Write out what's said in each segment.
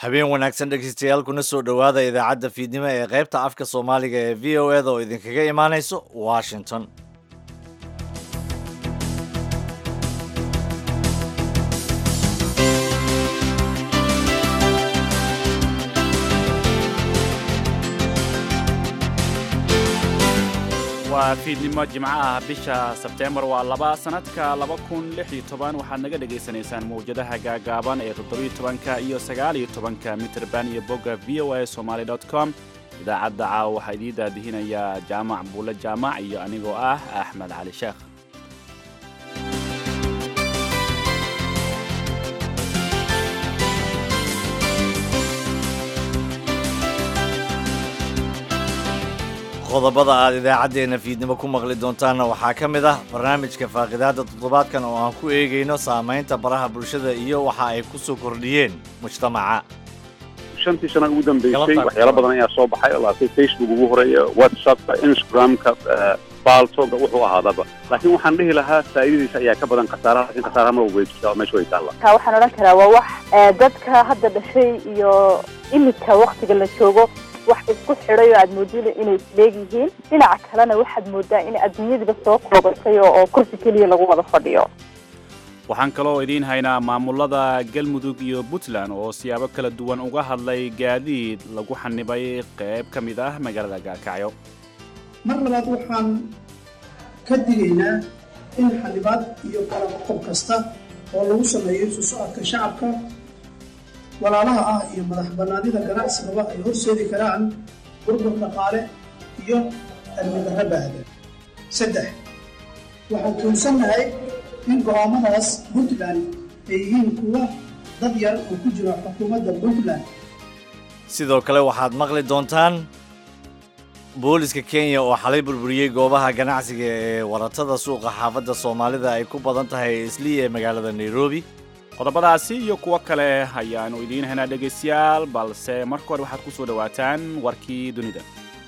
habeen wanaagsan dhegeystayaal kuna soo dhowaada idaacadda fiidnimo ee qaybta afka soomaaliga ee v o eda oo idinkaga imaanayso washington waa fiidnimo jimco ah bisha sebteembar waa laba sannadka laba kun lix iyo toban waxaad naga dhegaysanaysaan mawjadaha gaagaaban ee toddobiyo tobanka iyo sagaaliyo tobanka mitrband iyo bogga v o a somaali dot com idaacadda caawa waxaa idii daadihinayaa jaamac buulle jaamac iyo anigoo ah axmed cali sheekh qodobada aad idaacaddeenna fiidnimo ku maqli doontaanna waxaa ka mid ah barnaamijka faaqidaadda toddobaadkan oo aan ku eegayno saamaynta baraha bulshada iyo waxa ay ku soo kordhiyeen mujtamaca shantii sana ugu dambeysay waxyaalo badan ayaa soo baxay laatay facebook ugu horeeya whatsappka instagramka baaltoga wuxuu ahaadaba laakiin waxaan dhihi lahaa faa'iidadiisa ayaa ka badan khasaaraha laakiin khasaaraha mar walba way jirtaa oo meesha way taalla ka waxaan odhan karaa waa wax dadka hadda dhashay iyo imika waktiga la joogo wax isku xidhay oo aad moodida inay isleegyihiin dhinaca kalena waxaad moodaa in adduunyadiba soo koobatay oo kursi keliya lagu wada fadhiyo waxaan kaloo idiin haynaa maamulada galmudug iyo puntland oo siyaabo kala duwan uga hadlay gaadiid lagu xanibay qayb ka mid ah magaalada gaakacyo mar labaad waxaan ka digaynaa in xanibaad iyo kala qodob kasta oo lagu sameeyo isu socodka shacabka walaalaha ah iyo madax bannaanida ganacsigaba ay horseedi karaan burbur dhaqaale iyo amnidarra baahda saddex waxaan tuunsannahay in go'aamadaas puntland ay yihiin kuwa dad yar oo ku jira xukuumadda puntland sidoo kale waxaad maqli doontaan booliska kenya oo xalay burburiyey goobaha ganacsiga ee waratada suuqa xaafadda soomaalida ay ku badan tahay islii ee magaalada nairobi qodobadaasi iyo kuwo kale ayaannu idiin haynaa dhegaystayaal balse marka hore waxaad ku soo dhowaataan warkii dunida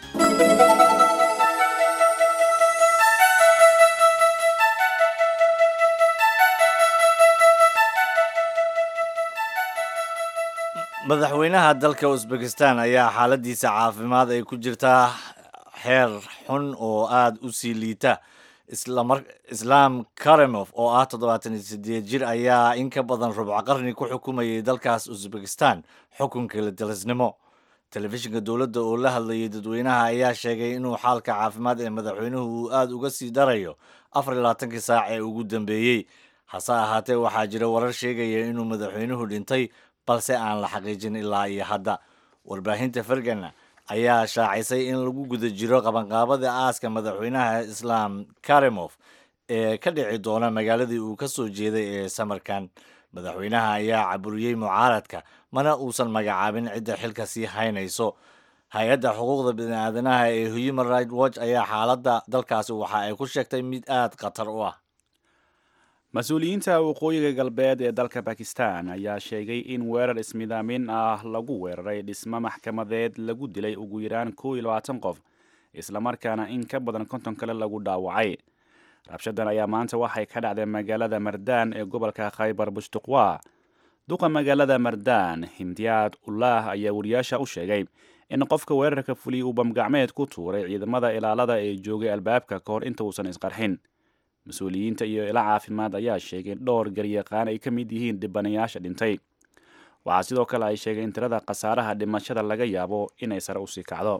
madaxweynaha dalka usbekistan ayaa xaaladiisa caafimaad ay ku jirtaa xeer xun oo aada u sii liita islaam karemof oo ah toddobaatan iyo sideed jir ayaa in ka badan rubco qarni ku xukumayay dalkaas usbekistan xukunka ladalisnimo telefishinka dowladda oo la hadlayay dadweynaha ayaa sheegay inuu xaalka caafimaad ee madaxweynuhu uu aada uga sii darayo afar iyo labaatankii saac ee ugu dambeeyey hase ahaatee waxaa jira warar sheegaya inuu madaxweynuhu dhintay balse aan la xaqiijin ilaa iyo hadda warbaahinta fergana ayaa shaacisay in lagu guda jiro qabanqaabada aaska madaxweynaha islaam karemof ee ka dhici doona magaaladii uu ka soo jeeday ee samarkan madaxweynaha ayaa caburiyey mucaaradka mana uusan magacaabin cidda xilka sii haynayso hay-adda xuquuqda biniaadanaha ee human right watch ayaa xaaladda dalkaasi waxa ay ku sheegtay mid aada khatar u ah mas-uuliyiinta waqooyiga galbeed ee dalka bakistan ayaa sheegay in weerar ismidaamin ah lagu weeraray dhismo maxkamadeed lagu dilay ugu yaraan kow iyo labaatan qof islamarkaana in ka badan konton kale lagu dhaawacay rabshadan ayaa maanta waxay ka dhacday magaalada mardaan ee gobolka khaybar bushtuqwa duqa magaalada mardaan himdiyaad ullah ayaa wariyaasha u sheegay in qofka weerarka fuliyay uu bamgacmeed ku tuuray ciidamada ilaalada ee joogay albaabka ka hor inta uusan isqarxin mas-uuliyiinta iyo ila caafimaad ayaa sheegay in dhowr garyaqaan ay ka mid yihiin dhibanayaasha dhintay waxaa sidoo kale ay sheegay in tirada khasaaraha dhimashada laga yaabo inay sare usii kacdo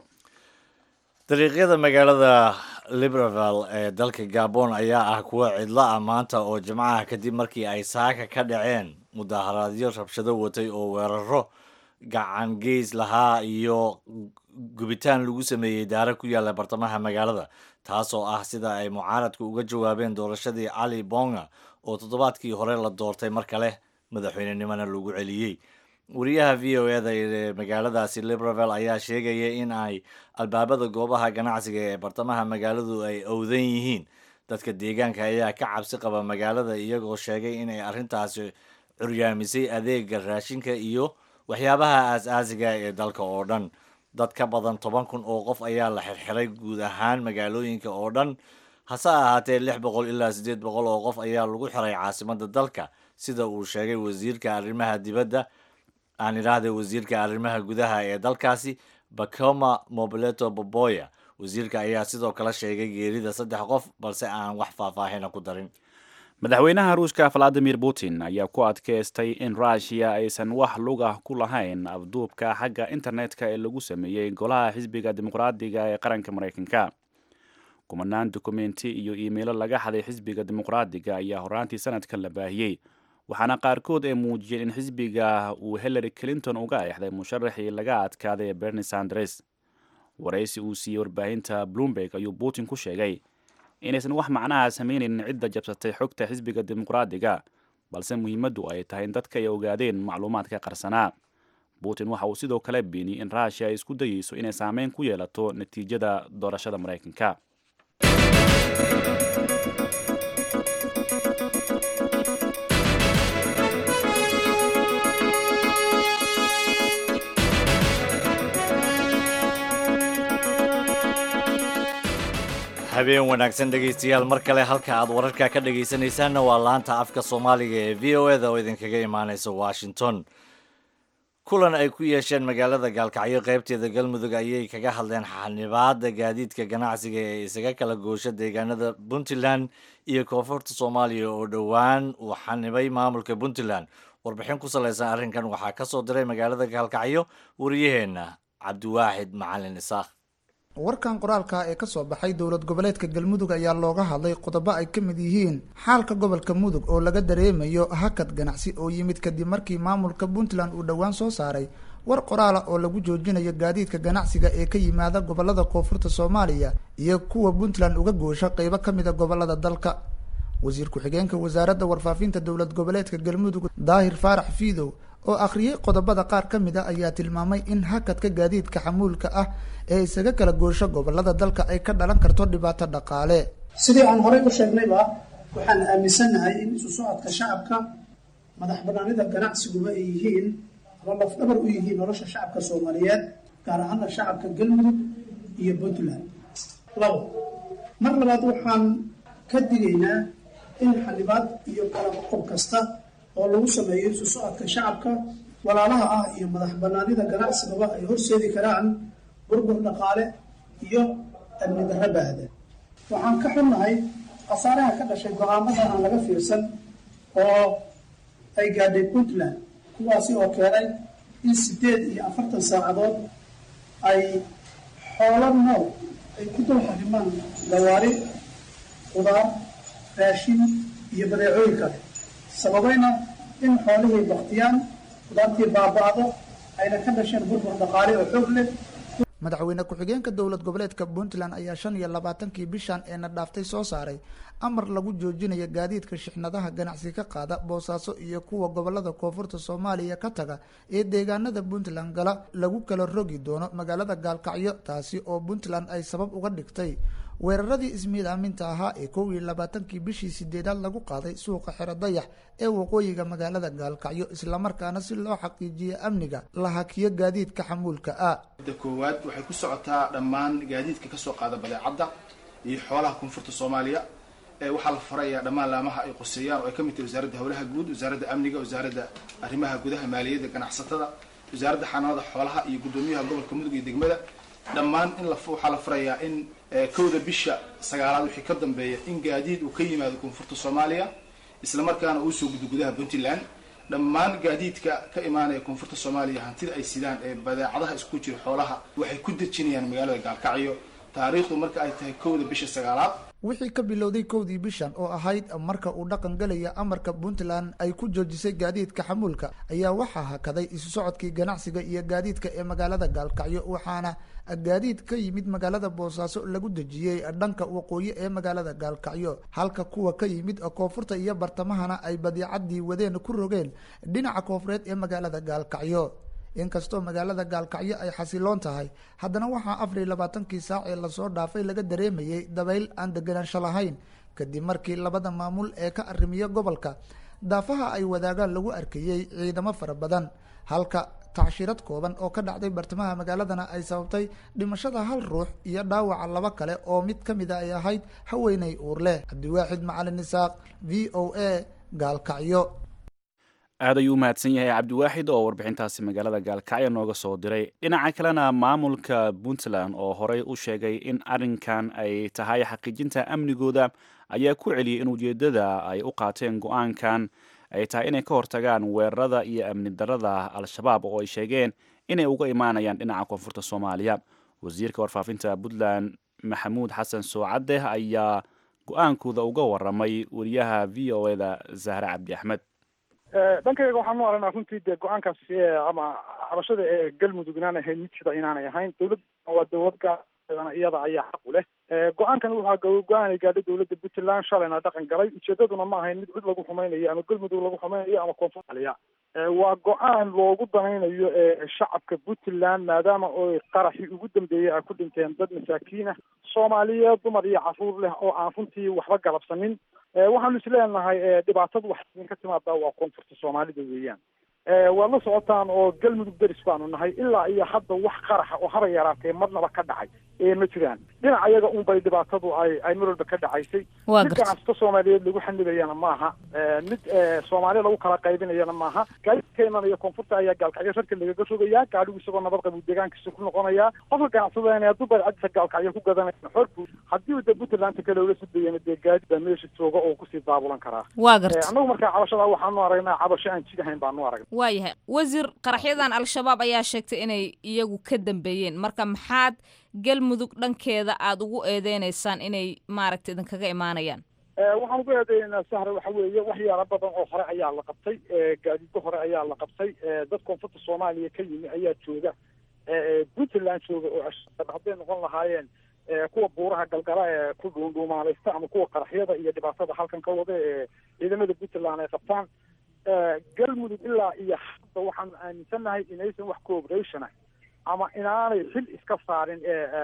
dariiqyada magaalada libreville ee dalka gabon ayaa ah kuwa cidlo ah maanta oo jimcaha kadib markii ay saaka ka dhaceen mudaharaadyo rabshado watay oo weeraro gacan geys lahaa iyo gubitaan lagu sameeyey daara ku yaalla bartamaha magaalada taasoo ah sida ay mucaaradku uga jawaabeen doorashadii cali bonga oo toddobaadkii hore la doortay mar kale madaxweynenimona lagu celiyey wariyaha v o eda ee magaaladaasi libreville ayaa sheegaya in ay albaabada goobaha ganacsiga ee bartamaha magaaladu ay owdan yihiin dadka deegaanka ayaa ka cabsi qaba magaalada iyagoo sheegay inay arrintaasi curyaamisay adeega raashinka iyo waxyaabaha aas-aasiga ee dalka oo dhan dad ka badan toban kun oo qof ayaa la xirxiray guud ahaan magaalooyinka oo dhan hase ahaatee lix boqol ilaa siddeed boqol oo qof ayaa lagu xiray caasimadda dalka sida uu sheegay wasiirka arrimaha dibadda aan idhaahday wasiirka arrimaha gudaha ee dalkaasi bakoma mobileto boboya wasiirka ayaa sidoo kale sheegay geerida saddex qof balse aan wax faahfaahina ku darin madaxweynaha ruushka valadimir putin ayaa ku adkaystay in ruushiya aysan wax lug ah ku lahayn afduubka xagga internetka ee lagu sameeyey golaha xisbiga dimuqraadiga ee qaranka maraykanka kumanaan dukumenti iyo iimaylo laga xaday xisbiga dimuqraadiga ayaa horaantii sanadkan la baahiyey waxaana qaarkood ay muujiyeen in xisbiga uu hillary clinton uga eexday musharaxii laga adkaaday berni sandres waraysi uu siiyey warbaahinta bloomberg ayuu putin ku sheegay inaysan wax macnaha sameynaynin cidda jabsatay xogta xisbiga dimuqraadiga balse muhiimaddu ay tahay in dadka ay ogaadeen macluumaadka qarsanaa putin waxa uu sidoo kale beeniyey in ruushiya ay isku dayeyso inay saameyn ku yeelato natiijada doorashada maraykanka habeen wanaagsan dhegaystayaal mar kale halka aad wararka ka dhegaysanaysaanna waa laanta afka soomaaliga ee v o eda oo idinkaga imaanaysa washington kulan ay ku yeesheen magaalada gaalkacyo qaybteeda galmudug ayay kaga hadleen xanibaada gaadiidka ganacsiga ee isaga kala goosha deegaanada puntland iyo koonfurta soomaaliya oo dhowaan uu xanibay maamulka puntland warbixin ku salaysan arrinkan waxaa ka soo diray magaalada gaalkacyo wariyaheenna cabdiwaaxid macalin isaaq warkan qoraalka ee kasoo baxay dowlad goboleedka galmudug ayaa looga hadlay qodobo ay ka mid yihiin xaalka gobolka mudug oo laga dareemayo hakad ganacsi oo yimid kadib markii maamulka puntland uu dhowaan soo saaray war qoraala oo lagu joojinayo gaadiidka ganacsiga ee ka yimaada gobolada koonfurta soomaaliya iyo kuwa puntland uga goosha qeybo ka mida gobolada dalka wasiir ku-xigeenka wasaaradda warfaafinta dowlad goboleedka galmudug daahir faarax fiidow oo akhriyey qodobada qaar ka mid a ayaa tilmaamay in hakadka gaadiidka xamuulka ah ee isaga kala goosho gobolada dalka ay ka dhalan karto dhibaato dhaqaale sidii aan horey u sheegnayba waxaan aaminsannahay in isu socodka shacabka madax banaanida ganacsiguba ay yihiin ama lafdhabar u yihiin nolosha shacabka soomaaliyeed gaar ahaana shacabka galmudug iyo puntland labo mar labaad waxaan ka digaynaa in xanibaad iyo kala qob kasta oo lagu sameeyo isu socodka shacabka walaalaha ah iyo madax banaanida ganacsigaba ay horseedi karaan burbur dhaqaale iyo amni darro baahda waxaan ka xunnahay khasaaraha ka dhashay go-aamada aan laga fiirsan oo ay gaadhay puntland kuwaasi oo keenay in siddeed iyo afartan saacadood ay xoolo nool ay ku dul xarimaan gawaari qudaar raashin iyo badeecooyin kale sababayna in xoolihii baktiyaan qudaartii baaba-do ayna ka dhasheen burbur dhaqaale oo xoog leh madaxweyne ku-xigeenka dowlad goboleedka puntland ayaa shan iyo labaatankii bishan eena dhaaftay soo saaray amar lagu joojinayo gaadiidka shixnadaha ganacsi ka qaada boosaaso iyo kuwa gobolada koonfurta soomaaliya ka taga ee deegaanada puntland gala lagu kala rogi doono magaalada gaalkacyo taasi oo puntland ay sabab uga dhigtay weeraradii ismiidaaminta ahaa ee kow iyo labaatankii bishii sideedaad lagu qaaday suuqa xero dayax ee waqooyiga magaalada gaalkacyo islamarkaana si loo xaqiijiyo amniga la hakiyo gaadiidka xamuulka ah da koowaad waxay ku socotaa dhammaan gaadiidka kasoo qaada badeecadda iyo xoolaha koonfurta soomaaliya waxaa la farayaa dhammaan laamaha ay qoseeyaan oo ay ka mid tahay wasaaradda howlaha guud wasaaradda amniga wasaaradda arrimaha gudaha maaliyadda ganacsatada wasaaradda xanaanada xoolaha iyo guddoomiyaha gobolka mudug iyo degmada dhammaan in waxaa la farayaa in kowda bisha sagaalaad wixii ka dambeeya in gaadiid uu ka yimaado koonfurta soomaaliya islamarkaana uu soo gudo gudaha puntland dhammaan gaadiidka ka imaanaya koonfurta soomaaliya hantida ay sidaan ee badeecadaha isku jira xoolaha waxay ku dejinayaan magaalada gaalkacyo taariikhdu marka ay tahay kowda bisha sagaalaad wixii ka bilowday kowdii bishan oo ahayd marka uu dhaqan galaya amarka puntland ay ku joojisay gaadiidka xamuulka ayaa waxaa hakaday isu socodkii ganacsiga iyo gaadiidka ee magaalada gaalkacyo waxaana gaadiid ka yimid magaalada boosaaso lagu dejiyey dhanka waqooyi ee magaalada gaalkacyo halka kuwa ka yimid koonfurta iyo bartamahana ay badiicadii wadeen ku rogeen dhinaca koonfureed ee magaalada gaalkacyo inkastoo magaalada gaalkacyo ay xasiloon tahay haddana waxaa afar iyo labaatankii saac ee lasoo dhaafay laga dareemayay dabayl aan deganaansho lahayn kadib markii labada maamul ee ka arrimiya gobolka daafaha ay wadaagaan lagu arkayey ciidamo fara badan halka tacshirad kooban oo ka dhacday bartamaha magaaladana ay sababtay dhimashada hal ruux iyo dhaawaca laba kale oo mid ka mid a ay ahayd haweeney uur leh cabdiwaaxid macalin isaaq v o a gaalkacyo aad ayuu u mahadsan yahay cabdiwaaxid oo warbixintaasi magaalada gaalkacyo nooga soo diray dhinaca kalena maamulka puntland oo horey u sheegay in arrinkan ay tahay xaqiijinta amnigooda ayaa ku celiyey in ujeeddada ay u qaateen go-aankan ay tahay inay ka hortagaan weerarada iyo amni darada al-shabaab oo ay sheegeen inay uga imaanayaan dhinaca koonfurta soomaaliya wasiirka warfaafinta puntland maxamuud xasan soocadeh ayaa go-aankooda uga waramay wariyaha v o eda zahre cabdi axmed dhankayga waxaan u aragnaa runtii dee go-aankaas ama xabashada ee galmudug inaan ahayn mid sida inaanay ahayn dowladda waa dowlad gaarana iyada ayaa xaq u leh go-aankan waxaa go-aan ay gaadhay dowladda puntland shalayna dhaqan galay ujeedaduna ma ahayn mid cid lagu xumaynayo ama galmudug lagu xumaynayo ama koonfur aliya waa go-aan loogu danaynayo shacabka puntland maadaama oy qaraxii ugu dambeeyey ay ku dhinteen dad masaakiinah soomaaliyeed dumar iyo caruur leh oo aan runtii waxba galabsanin waxaanu isleenahay dhibaatadu wax idinka timaadaa waa koonfurta soomaalida weeyaan waad la socotaan oo galmudug deris baanu nahay ilaa iyo hadda wax qaraxa oo haba yaraatee marnaba ka dhacay ee ma jiraan dhinac ayaga unbay dhibaatadu ay ay mar walba ka dhacaysay mid ganacsato soomaaliyeed lagu xanibayana maaha mid soomaali lagu kala qaybinayana maaha gaadiid ka imanaya koonfurta ayaa gaalkacyo rarka lagaga rogayaa gaadhigu isagoo nabad qabu deegaankiisa ku noqonaya qofka ganacsadana hadduu badcadisa gaalkacyo ku gadanaya xor buu haddii uu de puntlandta kale ula sudayana dee gaadid baa meesha jooga oo kusii daabulan karaa waa garta annagu markaa cabashada waxaanu aragnaa cabasho aan jid ahayn baanu aragnay waayahay wasiir qaraxyadan al-shabaab ayaa sheegtay inay iyagu ka dambeeyeen marka maxaad galmudug dhankeeda aada ugu eedeynaysaan inay maaragta idinkaga imaanayaan waxaan ugu eedeynaa sahre waxa weeye waxyaala badan oo hore ayaa la qabtay gaadiidka hore ayaa la qabtay dad koonfurta soomaaliya ka yimi ayaa jooga puntland jooga oo ashaab hadday noqon lahaayeen kuwa buuraha galgala ee ku dhuundhuumaalaysta ama kuwa qaraxyada iyo dhibaatada halkan ka wada ee ciidamada puntland ay qabtaan galmudug ilaa iyo hadda waxaanu aaminsannahay inaysan wax cooperation ah ama inaanay xil iska saarin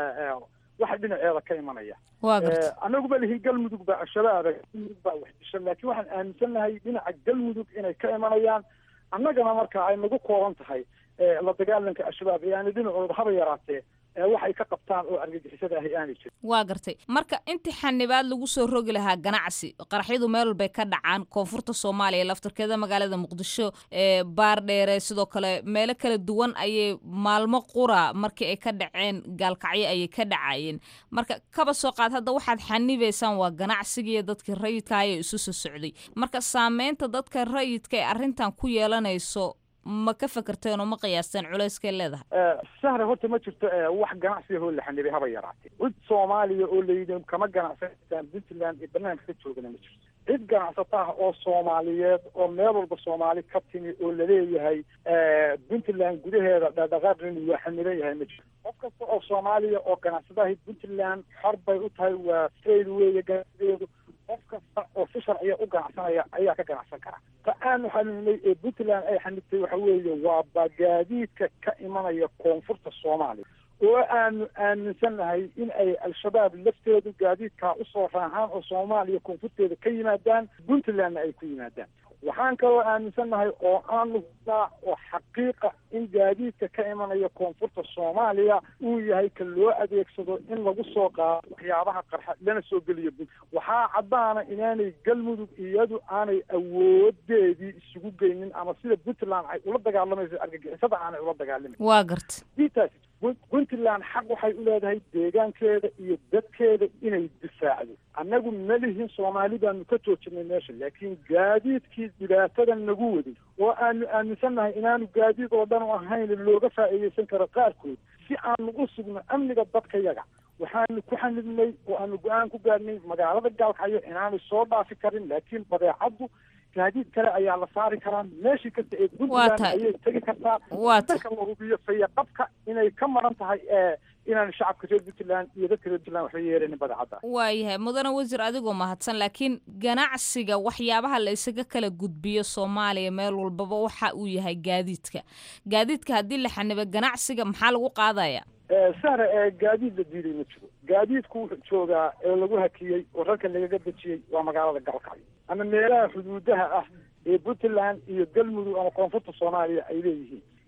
waxa dhinaceeda ka imanaya annagu ma lihin galmudug baa al-shabaaba galmudug baa wax disha laakiin waxaan aaminsannahay dhinaca galmudug inay ka imanayaan annagana marka ay nagu kooban tahay la dagaalanka al-shabaab ee aana dhinacooda haba yaraatee waxay ka qabtaan oo argagixisada ahi aanay jirin waa gartay marka intii xanibaad lagu soo rogi lahaa ganacsi qaraxyadu meel walbay ka dhacaan koonfurta soomaaliya laftarkeeda magaalada muqdisho baardheere sidoo kale meelo kala duwan ayay maalmo qura markii ay ka dhaceen gaalkacyo ayay ka dhacayeen marka kaba soo qaad hadda waxaad xanibaysaan waa ganacsigiiyo dadkii rayidka ayay isu soo socday marka saameynta dadka rayidka ee arrintan ku yeelanayso ma ka fekerteen oo ma qiyaasteen culeyskay leedahay sahre horta ma jirto wax ganacsiga oo la xanibay haba yaraatee cid soomaaliya oo layidhi kama ganacsataan puntland iyo barnaamijka ka joogana ma jirto cid ganacsata ah oo soomaaliyeed oo meel walba soomaali ka timi oo laleeyahay puntland gudaheeda dhaqdhaqaaqin waa xaniban yahay ma jirto qof kasta oo soomaaliya oo ganacsadahay puntland xor bay u tahay waa trade weeye ganacsigeedu qof kasta oo si sharciya u ganacsanaya ayaa ka ganacsan kara ta aanu xaninay ee puntland ay xanibtay waxa weeye waa bagaadiidka ka imanaya koonfurta soomaaliya oo aanu aaminsannahay in ay al-shabaab lafteedu gaadiidkaa usoo raahaan oo soomaaliya koonfurteeda ka yimaadaan puntlandna ay ku yimaadaan waxaan kaloo aaminsannahay oo aanu hubnaa oo xaqiiqa in gaadiidka ka imanaya koonfurta soomaaliya uu yahay ka loo adeegsado in lagu soo qaado waxyaabaha qarxa lana soo geliyo puntland waxaa caddaana inaanay galmudug iyadu aanay awoodeedii isugu geynin ama sida puntland ay ula dagaalamayso argagixisada aanay ula dagaalamin waa garta diitaas puntland xaq waxay u leedahay deegaankeeda iyo dadkeeda inay difaacdo annagu ma lihin soomaali baanu ka joojinay meesha laakiin gaadiidkii dhibaatada nagu waday oo aanu aaminsannahay inaanu gaadiid oo dhan u ahayn looga faa'iidaysan karo qaarkood si aanu u sugno amniga dadkayaga waxaanu ku xanibnay oo aanu go-aan ku gaadhnay magaalada gaalkacyo inaanay soo dhaafi karin laakiin badeecaddu gaadiid kale ayaa la saari karaa meeshii kasta ee puntland ayay tegi kartaa dadka la hubiyo fayaqabka inay ka maran tahay inaan shacabka reer puntland iyo dadka reer puntland waxba yeeranin badeecadda waayahay mudane wasiir adigoo mahadsan laakiin ganacsiga waxyaabaha la isaga kala gudbiyo soomaaliya meel walbaba waxa uu yahay gaadiidka gaadiidka haddii la xanibo ganacsiga maxaa lagu qaadaya sahre gaadiid la diiday ma jiro gaadiidku wuxuu joogaa ee lagu hakiyey oo rarka lagaga dejiyey waa magaalada galkacyo ama meelaha xuduudaha ah ee puntland iyo galmudug ama koonfurta soomaaliya ay leeyihiin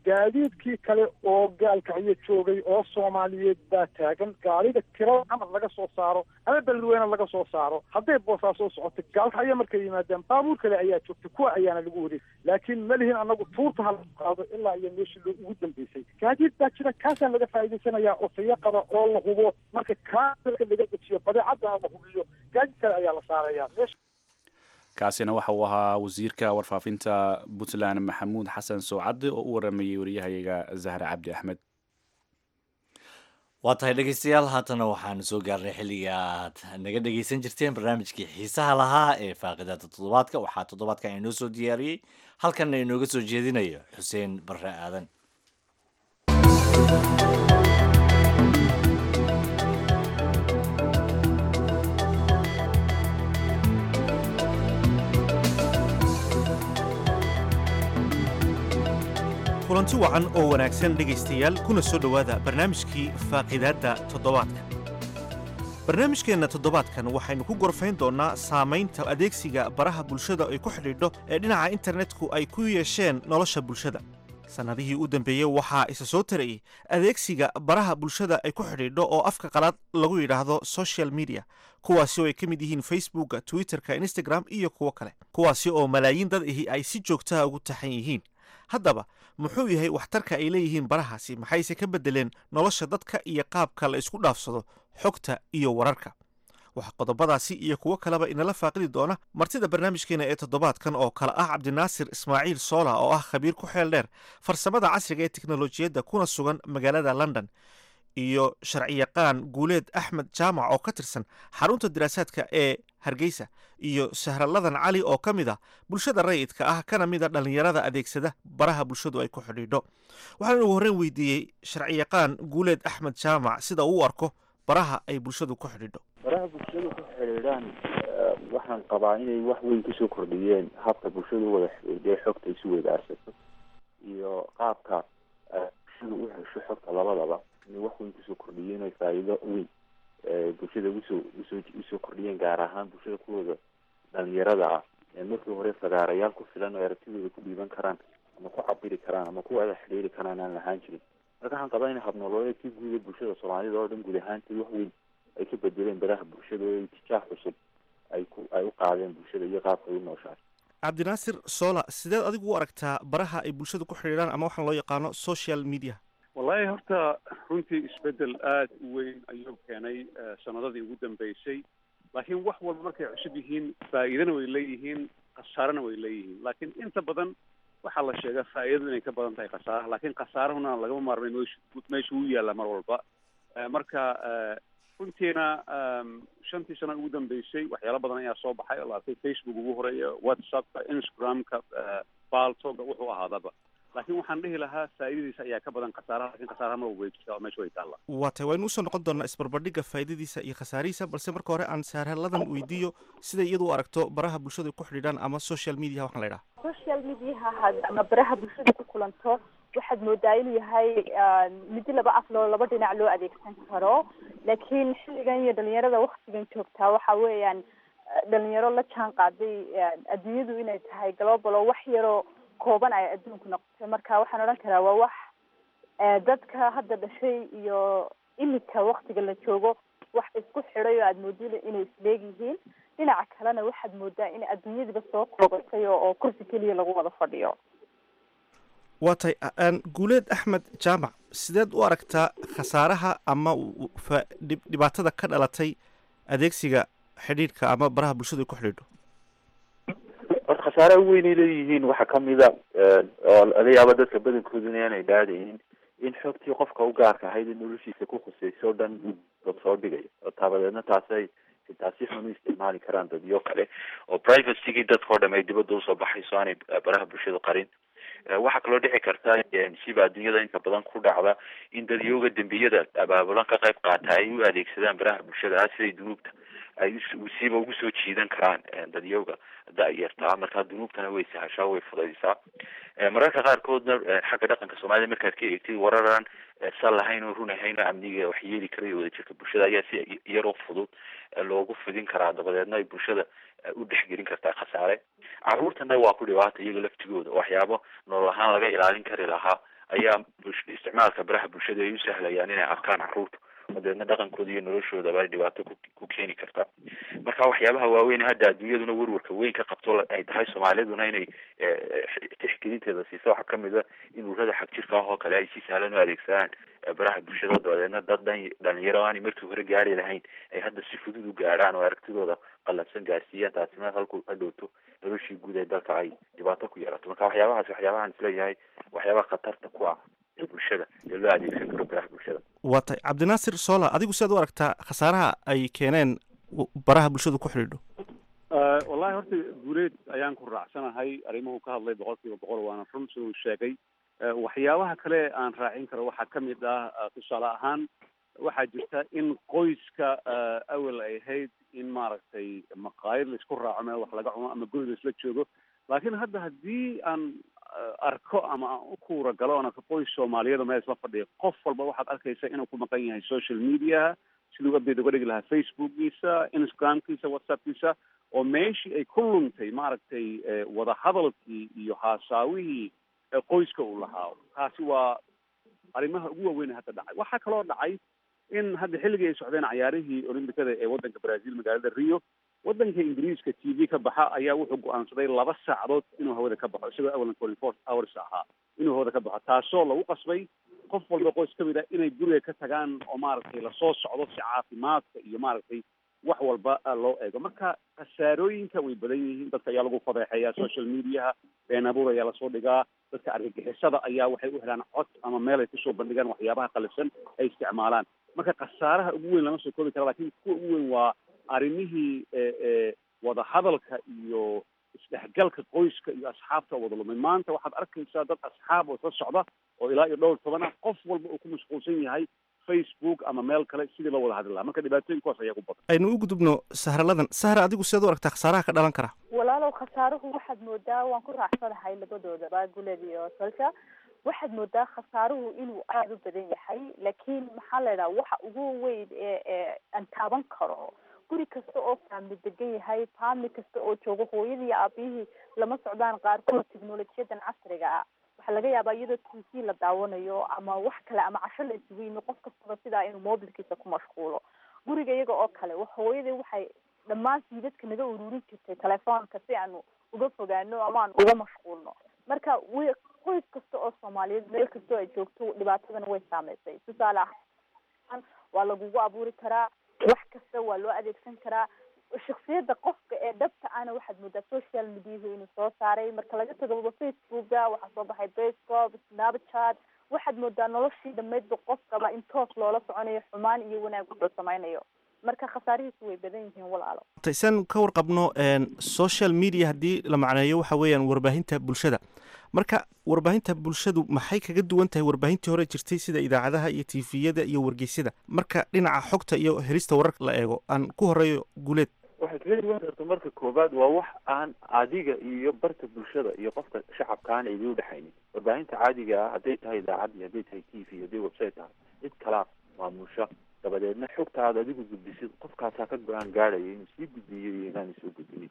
gaadiidkii kale oo gaalkacyo joogay oo soomaaliyeed baa taagan gaariga kirada camar laga soo saaro ama beledweyne laga soo saaro hadday boosaa soo socoto gaalkacyo markay yimaadaan baabuur kale ayaa joogta kuwa ayaana lagu wareeg laakiin ma lihin anagu tuurta hala qaado ilaa iyo meeshii loo ugu dambeysay gaadiid baa jira kaasaan laga faa'iidaysanayaa oo tayo qaba oo la hubo marka kaa dalka laga dejiyo badeecadana la hubiyo gaadiid kale ayaa la saarayaa meesha kaasina waxa uu ahaa wasiirka warfaafinta puntland maxamuud xasan sowcadde oo u waramayey wariyahayaga zahre cabdi axmed waa tahay dhegeystayaal haatana waxaanu soo gaarnay xilliga aad naga dhegeysan jirteen barnaamijkii xiisaha lahaa ee faaqidada toddobaadka waxaa toddobaadkan inoo soo diyaariyey halkanna inooga soo jeedinayo xuseen barre aadan kulanti wacan oo wanaagsan dhegaystayaal kuna soo dhowaada barnaamijkii faaqidaadda toddobaadka barnaamijkeenna toddobaadkan waxaynu ku gorfayn doonnaa saamaynta adeegsiga baraha bulshada ay ku xidhiidho ee dhinaca internetku ay ku yeesheen nolosha bulshada sannadihii u dambeeyey waxaa isa soo tarayey adeegsiga baraha bulshada ay ku xidhiidho oo afka qalaad lagu yidhaahdo social media kuwaasi oo ay ka mid yihiin facebooka twitterka instagram iyo kuwo kale kuwaasi oo malaayiin dad ahi ay si joogtaha ugu taxan yihiin haddaba muxuu yahay waxtarka ay leeyihiin barahaasi maxayse ka beddeleen nolosha dadka iyo qaabka la isku dhaafsado xogta iyo wararka waxaa qodobadaasi iyo kuwo kaleba inala faaqidi doona martida barnaamijkeena ee toddobaadkan oo kale ah cabdinaasir ismaaciil soola oo ah khabiir ku xeel dheer farsamada casriga ee teknolojiyadda kuna sugan magaalada london iyo sharciyaqaan guuleed axmed jaamac oo ka tirsan xarunta diraasaadka ee hargeysa iyo sahraladan cali oo ka mid ah bulshada rayidka ah kana mid a dhallinyarada adeegsada baraha bulshadu ay ku xidhiidho waxaan ugu horreyn weydiiyey sharciyaqaan guuleed axmed jaamac sida uu u arko baraha ay bulshadu ku xidhiidho baraha bulshadu ku xidhiidhaan waxaan qabaa inay wax weyn kusoo kordhiyeen habka bulshadu wada xidhiidhay xogta isu wadaarsato iyo qaabka bulshadu u hesho xogta labadaba inay wax weyn kusoo kordhiyeen ay faa'iido weyn bulshada usoo usoo usoo kordhiyeen gaar ahaan bulshada kuwooda dhalinyarada ah markii hore fagaarayaal ku filan oo aragtidooda ku dhiiban karaan ama ku cabiri karaan ama ku wada xidhiiri karaan aan lahaan jirin marka waxaan qabaa in habnololeedkii guuda bulshada soomaalida oo dhan guud ahaantii wax weyn ay ka bedeleen baraha bulshada oo itijaah cusub ay ku ay u qaadeen bulshada iyo qaabka ay u nooshahay cabdinaasir soola sideed adigu u aragtaa baraha ay bulshadu ku xidhiidhaan ama waxaan loo yaqaano social media wallahi horta runtii isbedel aada u weyn ayuu keenay sanadadii ugu dambeysay laakiin wax walba markay cusub yihiin faa'iidana way leeyihiin khasaarana way leeyihiin laakiin inta badan waxaa la sheegaa faa'iidadu inay ka badan tahay khasaaraha laakiin khasaarahuna lagama maarmay meeshu meesha uu yaalla mar walba marka runtiina shantii sano ugu dambeysay waxyaalo badan ayaa soo baxay oo laatay facebook ugu horeeya whatsappka instagramka baltoga wuxuu ahaadaba laakiin waxaan dhihi lahaa faa'iidadiisa ayaa ka badan khasaaraha lakin khasaaraha ma way jirtaa oo meesha way taalla waa tahay waynu usoo noqon doonaa isbarbardhigga faa'iidadiisa iyo khasaarihiisa balse marka hore aan saarhaladan weydiiyo siday iyadu u aragto baraha bulshadu ku xidhiidhaan ama social media waxaan la idhaha social mediaha had ama baraha bulshada ku kulanto waxaad moodaa inuu yahay midi laba af loo laba dhinac loo adeegsan karo laakiin xilligan iyo dhalinyarada waktigan joogtaa waxa weeyaan dhalinyaro la jaan qaaday adduunyadu inay tahay global oo wax yaroo kooban ay adduunku noqotay marka waxaan odhan karaa waa wax dadka hadda dhashay iyo imika waktiga la joogo wax isku xidhay oo aada moodida inay isleeg yihiin dhinaca kalena waxaad moodaa in adduunyadiba soo koobatay oo kursi keliya lagu wada fadhiyo waa tahay guuleed axmed jaamac sideed u aragtaa khasaaraha ama dhibaatada ka dhalatay adeegsiga xidhiidhka ama baraha bulshadu ay ku xidhiidho horta khasaaraha weyn ay leeyihiin waxaa kamida oo laga yaabo dadka badankooduna aanay dhaadaynin in xogtii qofka u gaarka ahayd in noloshiisa ku khusayso o dhan dad soo dhigayo oo taabadeedna taasay taasi xun u isticmaali karaan dadyo kale oo privacygii dadkao dham ay dibadda usoo baxayso aanay baraha bulshadu qarin waxaa kaloo dhici karta siba adduunyada inta badan ku dhacda in dadyooga dembiyada abaabulan ka qayb qaata ay u adeegsadaan baraha bulshada ah siday dunuubta ay siba ugu soo jiidan karaan dadyooga da-yartaa markaa dunuubtana way sahashaa way fudaysaa mararka qaarkoodna xagga dhaqanka soomaalida markaad ka eegtid wararaan sal lahayn oo run ahayn oo amniga wax yeeli karay wadajirka bulshada ayaa si yaroo fudud loogu fidin karaa dabadeedna ay bulshada u dhexgelin kartaa khasaare caruurtana waa ku dhibaata iyaga laftigooda waxyaabo nolol ahaan laga ilaalin kari lahaa ayaa bush- isticmaalka baraha bulshada ay u sahlayaan inay arkaan caruurta oo deedna dhaqankooda iyo noloshoodaba ay dhibaato ku ku keeni karta marka waxyaabaha waaweyn hadda adduunyaduna werwarka weyn ka qabto la- ay tahay soomaaliduna inay eh, tixgelinteeda siiso waxaa kamid a in ururada xag jirka ah oo kale ay si sahlan u adeegsadaan eh, baraha bulshada dabadeedna dad dhan dhalinyaro aanay markii hore gaari lahayn ay hadda si fudud u gaarhaan oo aragtidooda qalabsan gaarsiiyaan taasina halku hadhowto noloshii guud ee dalka ay dhibaato ku yeelato marka waxyaabahaas waxyaabahaan isleeyahay waxyaabaha khatarta ku ah ee bulshada ee loo adeegsan karo baraha bulshada waa tahay cabdinaasir sola adigu sidaad u aragtaa khasaaraha ay keeneen w- baraha bulshadu ku xidhiidho Eh, wallahi horta guuleed ayaan ku raacsanahay arrimuhu ka hadlay boqol kiiba boqol waana run siduu sheegay Eh, waxyaabaha kale aan raacin karo waxaa ka mid ah eh, tusaale ahaan waxaa jirta in qoyska eh, awal ay ahayd in maaragtay maqaayad laisku raaco meel wax laga cuno ama guri laisla joogo laakiin hadda haddii aan eh, arko ama aan u kuura galo oona qoys soomaaliyada meel isla fadhiya qof walba waxaad arkaysa inuu ku maqan yahay social mediaha siduu update uga dhigi lahaa facebookgiisa instagramkiisa whatsappkiisa oo meeshii ay ku luntay maaragtay eh, wadahadalkii iyo haasaawihii ee qoyska uu lahaa taasi waa arrimaha ugu waaweyn ee hadda dhacay waxaa kaloo dhacay in hadda xilligii ay socdeen cayaarihii olimbikada ee waddanka brazil magaalada rio waddanka ingiriiska t v ka baxa ayaa wuxuu go-aansaday laba saacadood inuu hawada ka baxo isagoo awalan twenty four hours ahaa inuu hawada ka baxo taasoo lagu qasbay qof walba qoys ka mid ah inay guriga ka tagaan oo maaragtay lasoo socdo si caafimaadka iyo maaragtay wax walba ah, loo eego marka khasaarooyinka way badan yihiin dadka ayaa lagu fadeexeeyaa social mediaha been abuur ayaa lasoo dhigaa dadka argagixisada ayaa waxay u helaan cod ama meel ay kusoo bandhigaan waxyaabaha qalifsan ay isticmaalaan marka khasaaraha ugu weyn lama soo koobi kara lakin kuwa ugu weyn waa arrimihii e e wadahadalka iyo isdhexgalka qoyska iyo asxaabta wada lumay maanta waxaad arkaysaa dad asxaab oo isla socda oo ilaa iyo dhowr toban ah qof walba uu ku mashquulsan yahay facebook ama meel kale sidii loo wada hadli lahaa marka dhibaatooyinkuwaas ayaa ku badan aynu u gudubno sahraladan sahra adigu sidaad u aragtaa khasaaraha ka dhalan kara walaalow khasaaruhu waxaad moodaa waan ku raacsanahay labadoodaba guled iyo salka waxaad moodaa khasaaruhu inuu aada u badan yahay laakiin maxaa la idhaha waxa ugu weyn ee ee aan taaban karo guri kasta oo faamli degan yahay faamli kasta oo joogo hooyadii aabihii lama socdaan qaarkood teknolojiyadan casriga ah waxaa laga yaabaa iyadoo t v la daawanayo ama wax kale ama casho la isugu yimi qof kastaba sidaa inuu mobilkiisa ku mashquulo guriga iyaga oo kale hooyadii waxay dhammaan siidadka naga ururin jirtay telefoonka si aanu uga fogaano ama aan uga mashquulno marka wi qoys kasta oo soomaaliyeed meel kastoo ay joogto dhibaatadana way saameysay tusaale ahaan waa lagugu abuuri karaa wax kasta waa loo adeegsan karaa shaksiyada qofka ee dhabta ana waxaad moodaa social mediahu inuu soo saaray marka laga tago facebooka waxaa soo baxay bascop snapchat waxaad moodaa noloshii dhamaydba qofkaba in toos loola soconayo xumaan iyo wanaag wuxuu samaynayo marka khasaarihiisu way badan yihiin walaalo san ka warqabno social media haddii la macneeyo waxa weeyaan warbaahinta bulshada marka warbaahinta bulshadu maxay kaga duwan tahay warbaahintii hore jirtay sida idaacadaha iyo tifiyada iyo wargeysyada marka dhinaca xogta iyo helista wararka la eego aan ku horeeyo guuleed waxay kaga duwan karta marka koowaad waa wax aan adiga iyo barta bulshada iyo qofka shacabka aan idin udhexaynin warbaahinta caadiga ah hadday tahay idaacad iyo hadday tahay t v hadday website tahay cid kalaa maamusha dabadeedna xogtaada adigu gudbisid qofkaasaa ka go-aan gaadhaya inuu sii gudbiyo iyo inaanu soo gudbinin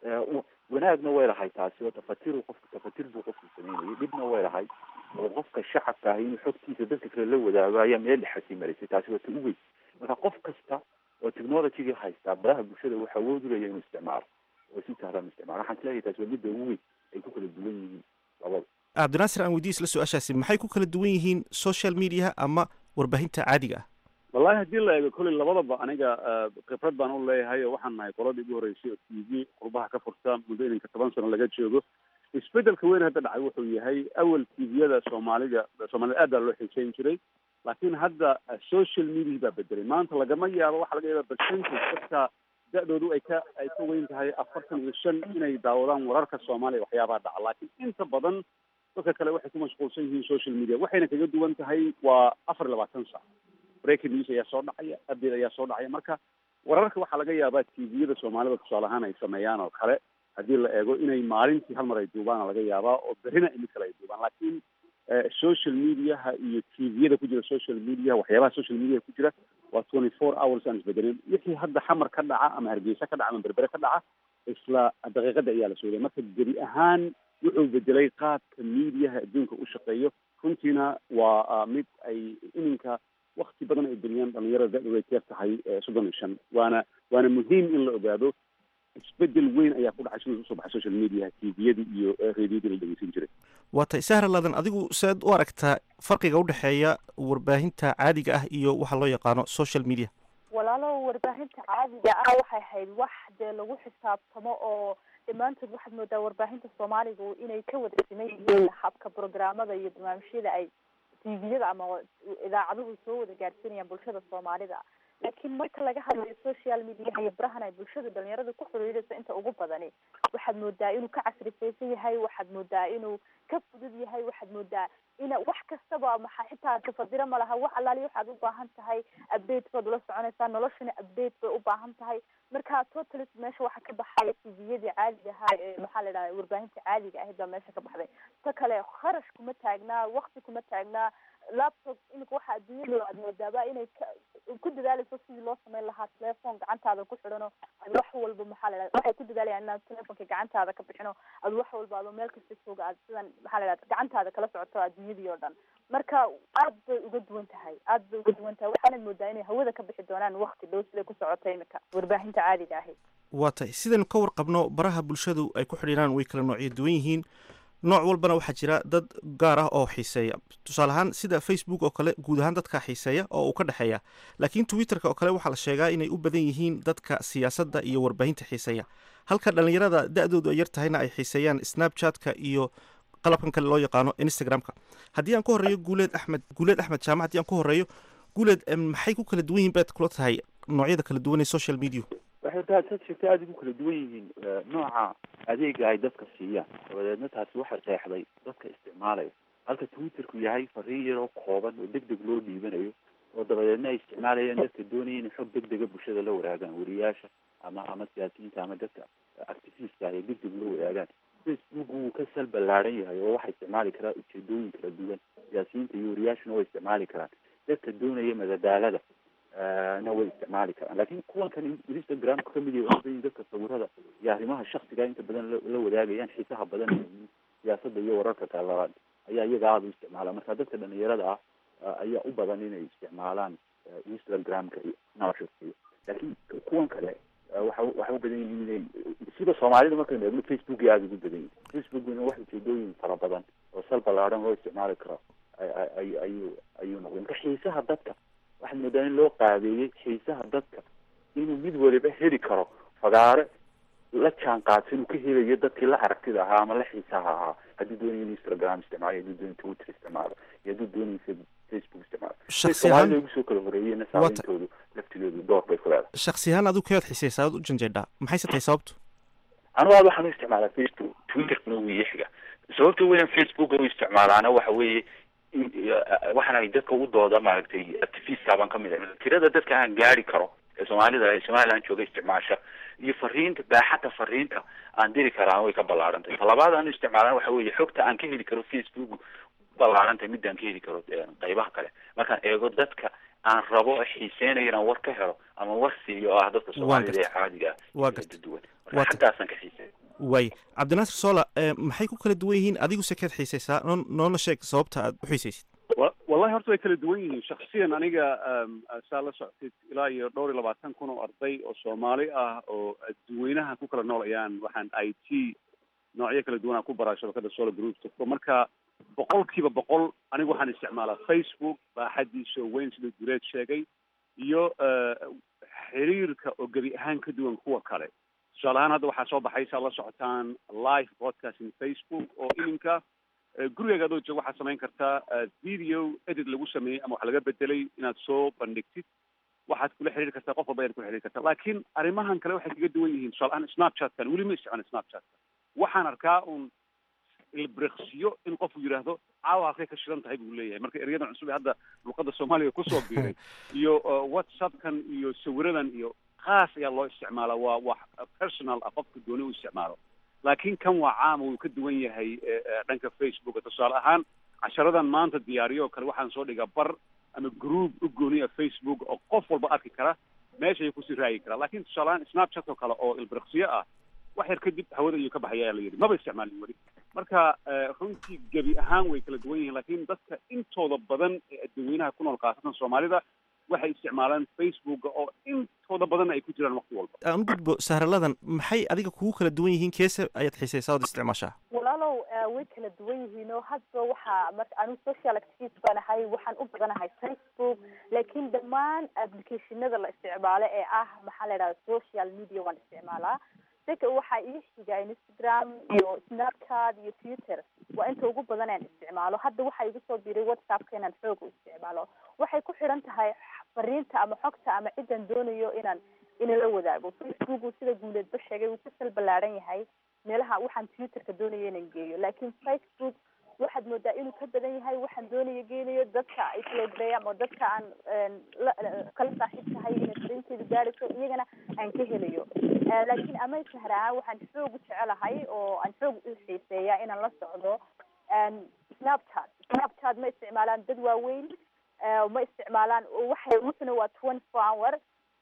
wanaagna way lahay taasi oo tafatiru qofka tafatir buu qofku sameynayay dhibna way lahay oo qofka shacabka ah inuu xogtiisa dadka kale la wadaago ayaa meel dhexasii maraysay taasi waa ta u weyn marka qof kasta oo technologyga haystaa baraha bulshada waxa awood ulaya inuu isticmaalo oo si sahlan isticmaalo waxaan isleeyahay taasi waa midda ugu weyn ay ku kala duwan yihiin labada cabdinaasir aan weydiis la su-aashaasi maxay ku kala duwan yihiin social mediaha ama warbaahinta caadiga ah wallahi haddii la eego kolley labadaba aniga khibrad baan u leeyahay oo waxaan nahay qoladii ugu horreysay oo t v qurbaha ka furta muddo ininka toban sano laga joogo isbedelka weyn hadda dhacay wuxuu yahay awal tviyada soomaalida soomaalida aad baa loo xiiseyn jiray laakiin hadda social media baa bedelay maanta lagama yaabo waxaa laga yaaba percentage dadka da-doodu ay ka ay ka weyn tahay afartan iyo shan inay daawadaan wararka soomaaliya waxyaabaha dhaca laakiin inta badan dadka kale waxay ku mashquulsan yihiin social media waxayna kaga duwan tahay waa afar iyo labaatan sac breaking news ayaa soo dhacaya update ayaa soo dhacaya marka wararka waxaa laga yaabaa tviyada soomaalida tusaale ahaan ay sameeyaan oo kale haddii la eego inay maalintii hal mar ay duubaan laga yaabaa oo berrina mid kale ay duubaan laakiin social mediaha iyo tviyada ku jira social mediaha waxyaabaha social mediaha ku jira waa twenty four hours aan isbedelin wixii hadda xamar ka dhaca ama hargeysa ka dhaca ama berbere ka dhaca isla daqiiqada ayaa la sooday marka gebi ahaan wuxuu bedelay qaabka miidiyaha adduunka u shaqeeyo runtiina waa mid ay iminka wakti badan ay geliyaan dhalinyarada da-du ay teer tahay soddon iyo shan waana waana muhiim in la ogaado isbedel weyn ayaa ku dhacay siduu usoo baxay social mediaha tviyadii iyo radiyadii la dhegeysan jiray waa tay sahra ladan adigu seed u aragtaa farqiga u dhexeeya warbaahinta caadiga ah iyo waxa loo yaqaano social media walaalo warbaahinta caadiga ah waxay ahayd wax dee lagu xisaabtamo oo dhammaantood waxaad moodaa warbaahinta soomaaliga inay ka wada siman yihiin habka programmada iyo barnaamijyada ay tviyada ama idaacaduhu soo wada gaadhsiinayaan bulshada soomaalida laakiin marka laga hadlayo social mediaha iyo barahan ay bulshada dhalinyarada ku xiriirayso inta ugu badani waxaad moodaa inuu ka casrifaysan yahay waxaad moodaa inuu ka fudud yahay waxaad moodaa ina wax kastaba maxa xitaa tafadiro ma laha wax allaali waxaad u baahan tahay update baad ula soconaysaa noloshana update bay u baahan tahay marka totally meesha waxaa ka baxay tviyadii caadiga ahaa ee maxaa la dhaha warbaahinta caadiga ahayd baa meesha ka baxday ta kale kharash kuma taagnaa wakti kuma taagnaa laptop imika waxa adduunyada aad moodaaba inay ku dadaalayso sidii loo samayn lahaa telephone gacantaada ku xidhano ad wax walba maxaa la dhahda waxay ku dadaalayaan inaad telefonka gacantaada ka bixino ad wax walba adoo meel kasta jooga aad sidan maxaa la dhahda gacantaada kala socoto adduunyadii oo dhan marka aad bay uga duwan tahay aad bay uga duwan tahay waxaanad moodaa inay hawada ka bixi doonaan wakti dhow siday ku socota imika warbaahinta caadiga ahayd waa tay sidaynu ka warqabno baraha bulshadu ay ku xidhiiraan way kala noocyo duwan yihiin nooc walbana waxaa jira dad gaar ah oo xiiseeya tusaale ahaan sida facebook oo kale guud ahaan dadka xiiseeya oo uu ka dhexeeya laakiin twitterka oo kale waxaa la sheegaa inay u badan yihiin dadka siyaasadda iyo warbaahinta xiiseeya halka dhalinyarada da-doodu ay yar tahayna ay xiiseeyaan snapchatka iyo qalabkan kale loo yaqaano instagramka haddii aan ku horreeyo guuleed axmed guuleed axmed jaamac haddii aan ku horreeyo guuleed maxay ku kala duwan yihiin baad kula tahay noocyada kala duwan ee social media waxay tahay dad sheegtay aada ugu kala duwan yihiin nooca adeega ay dadka siiyaan dabadeedna taasi waxay qeexday dadka isticmaalaya halka twitterku yahay fariin yaroo kooban oo deg deg loo dhiibanayo oo dabadeedna ay isticmaalayaan dadka doonaya inay xog deg dega bulshada la wadaagaan wariyaasha ama ama siyaasiyiinta ama dadka activistka ay deg deg loo wadaagaan facebook wuu ka sal ballaaran yahay oo waxaa isticmaali karaa ujeedooyin kala duwan siyaasiyiinta iyo wariyaashuna way isticmaali karaan dadka doonaya madadaalada na way isticmaali karaan lakin kuwan kan instagramka kamid yahay odayin dadka sawirada iyo arrimaha shaksiga inta badan la wadaagayaan xiisaha badan siyaasada iyo wararka kalabaad ayaa iyaga aada u isticmaala marka dadka dhalinyarada ah ayaa u badan inay isticmaalaan instagramka iyo snapchatka iyo lakin kuwan kale waxa waxay u badan yihiin inay sida soomaalida markaynu eegno facebook aada ugu badan yihin facebookna wax ujeedooyin fara badan oo sal ballaaran loo isticmaali karo ay ayuu ayuu noqday marka xiisaha dadka waxaad moodaa in loo qaabeeyey xiisaha dadka inuu mid waliba heli karo fagaare la jaan qaadsan uu ka helayo dadkii la aragtida ahaa ama la xiisaha ahaa hadduu doonayo in instagram isticmaalo hadduu doonayo twitter isticmaalo iyo hadduu doonayo facebook isticmaalo soomaalida ugu soo kala horeeyeyna saameyntoodu laftigoodu door bay ku leedahay shaksi ahaan adigu keed xiiseysaa ad u janjeedhaa maxayse tahay sababtu anigu aad waxaan u isticmaalaa facebook twitterkuna wuu iixiga sababta weyan facebook u isticmaalaana waxa weeye waxaan ay dadka u dooda maaragtay activista baan kamid ahay tirada dadka aan gaari karo ee soomaalida ee somaliland jooga isticmaasha iyo fariinta baaxadda fariinta aan diri karaa way ka ballaarantay talabaad aan isticmaalan waxa weeye xogta aan ka heli karo facebook ballaarantay midaan ka heli karo qaybaha kale markaan eego dadka aan rabo xiiseynayo inaan war ka helo ama war siiyo oo ah dadka soomaalida ee caadiga ah duwan marka xaggaasaan ka xiisey waay cabdinaasir sola maxay ku kala duwan yihiin adigu se keed xiiseysaa noo noona sheeg sababta aad u xiiseysid wallahi horta way kala duwan yihiin shaksiyan aniga saa la socotid ilaa iyo dhowr iyo labaatan kun oo arday oo soomaali ah oo dadweynaha ku kala nool ayaan waxaan i t noocyo kala duwan aan ku baraa shabakada solar group marka boqol kiiba boqol anigu waxaan isticmaalaa facebook baaxadiisa oo weyn sida gureed sheegay iyo xiriirka oo gebi ahaan ka duwan kuwa kale tusaale ahaan hadda waxaa soo baxay saa la socotaan live broadcasting facebook oo iminka gurigaaga adoo jooga waxaad samayn kartaa video edit lagu sameeyey ama wax laga bedelay inaad soo bandhigtid waxaad kula xiriiri kartaa qof walba ayaad kula xiriiri kartaa laakiin arrimahan kale waxay kaga duwan yihiin tusaale ahaan snapchatkan weli ma isticmaala snapchatka waxaan arkaa un ilbriksiyo in qofku yidhaahdo caawa halkay ka shidan tahay buu leeyahay marka eryadan cusub ee hadda luqada soomaaliga kusoo biiray iyo whatsappkan iyo sawiradan iyo khaas ayaa loo isticmaalaa waa wax personal ah qofka dooni u isticmaalo laakiin kan waa caama wuu ka duwan yahay dhanka facebooka tusaale ahaan casharadan maanta diyaariyo oo kale waxaan soo dhigaa bar ama group u gooniya facebook oo qof walba arki kara meesha ayuu kusii raagi karaa laakiin tusaale ahaan snapchat oo kale oo ilbriksiyo ah wax yar kadib hawada ayuu ka baxaya ayaa la yidhi maba isticmaalin weli marka runtii gebi ahaan way kala duwan yihiin laakiin dadka intooda badan ee dadweynaha ku nool khaasatan soomaalida waxay isticmaalaan facebooka oo intooda badan ay ku jiraan waqti walba aan u gudbo sahraladan maxay adiga kugu kala duwan yihiin keese ayaad xiisaysaa ood isticmaashaa walaalow way kala duwan yihiin oo hadba waxaa marka anigu social activist baan ahay waxaan u badanahay facebook laakiin dhammaan applicationada la isticmaalo ee ah maxaa la idhahda social media waan isticmaalaa seka waxaa ii xiga instagram iyo snapchat iyo twitter waa inta ugu badan aan isticmaalo hadda waxaa igu soo biray whatsappka inaan xoog u isticmaalo waxay ku xidhan tahay fariinta ama xogta ama cidan doonayo inaan inala wadaago facebook sida guuleedba sheegay wuu ka sal ballaaran yahay meelaha waxaan twitterka doonaya inaan geeyo laakiin facebook waxaad moodaa inuu ka badan yahay waxaan doonaya geenayo dadka islogreya ama dadka aan kala saaxiib tahay inay fariinteedu gaadhayso iyagana aan ka helayo laakiin ama sahar ahaan waxaan xoog u jecelahay oo aan xoog u xiiseeya inaan la socdo snapchat snapchat ma isticmaalaan dad waaweyn ma isticmaalaan waxay wuxuna waa twenty four hour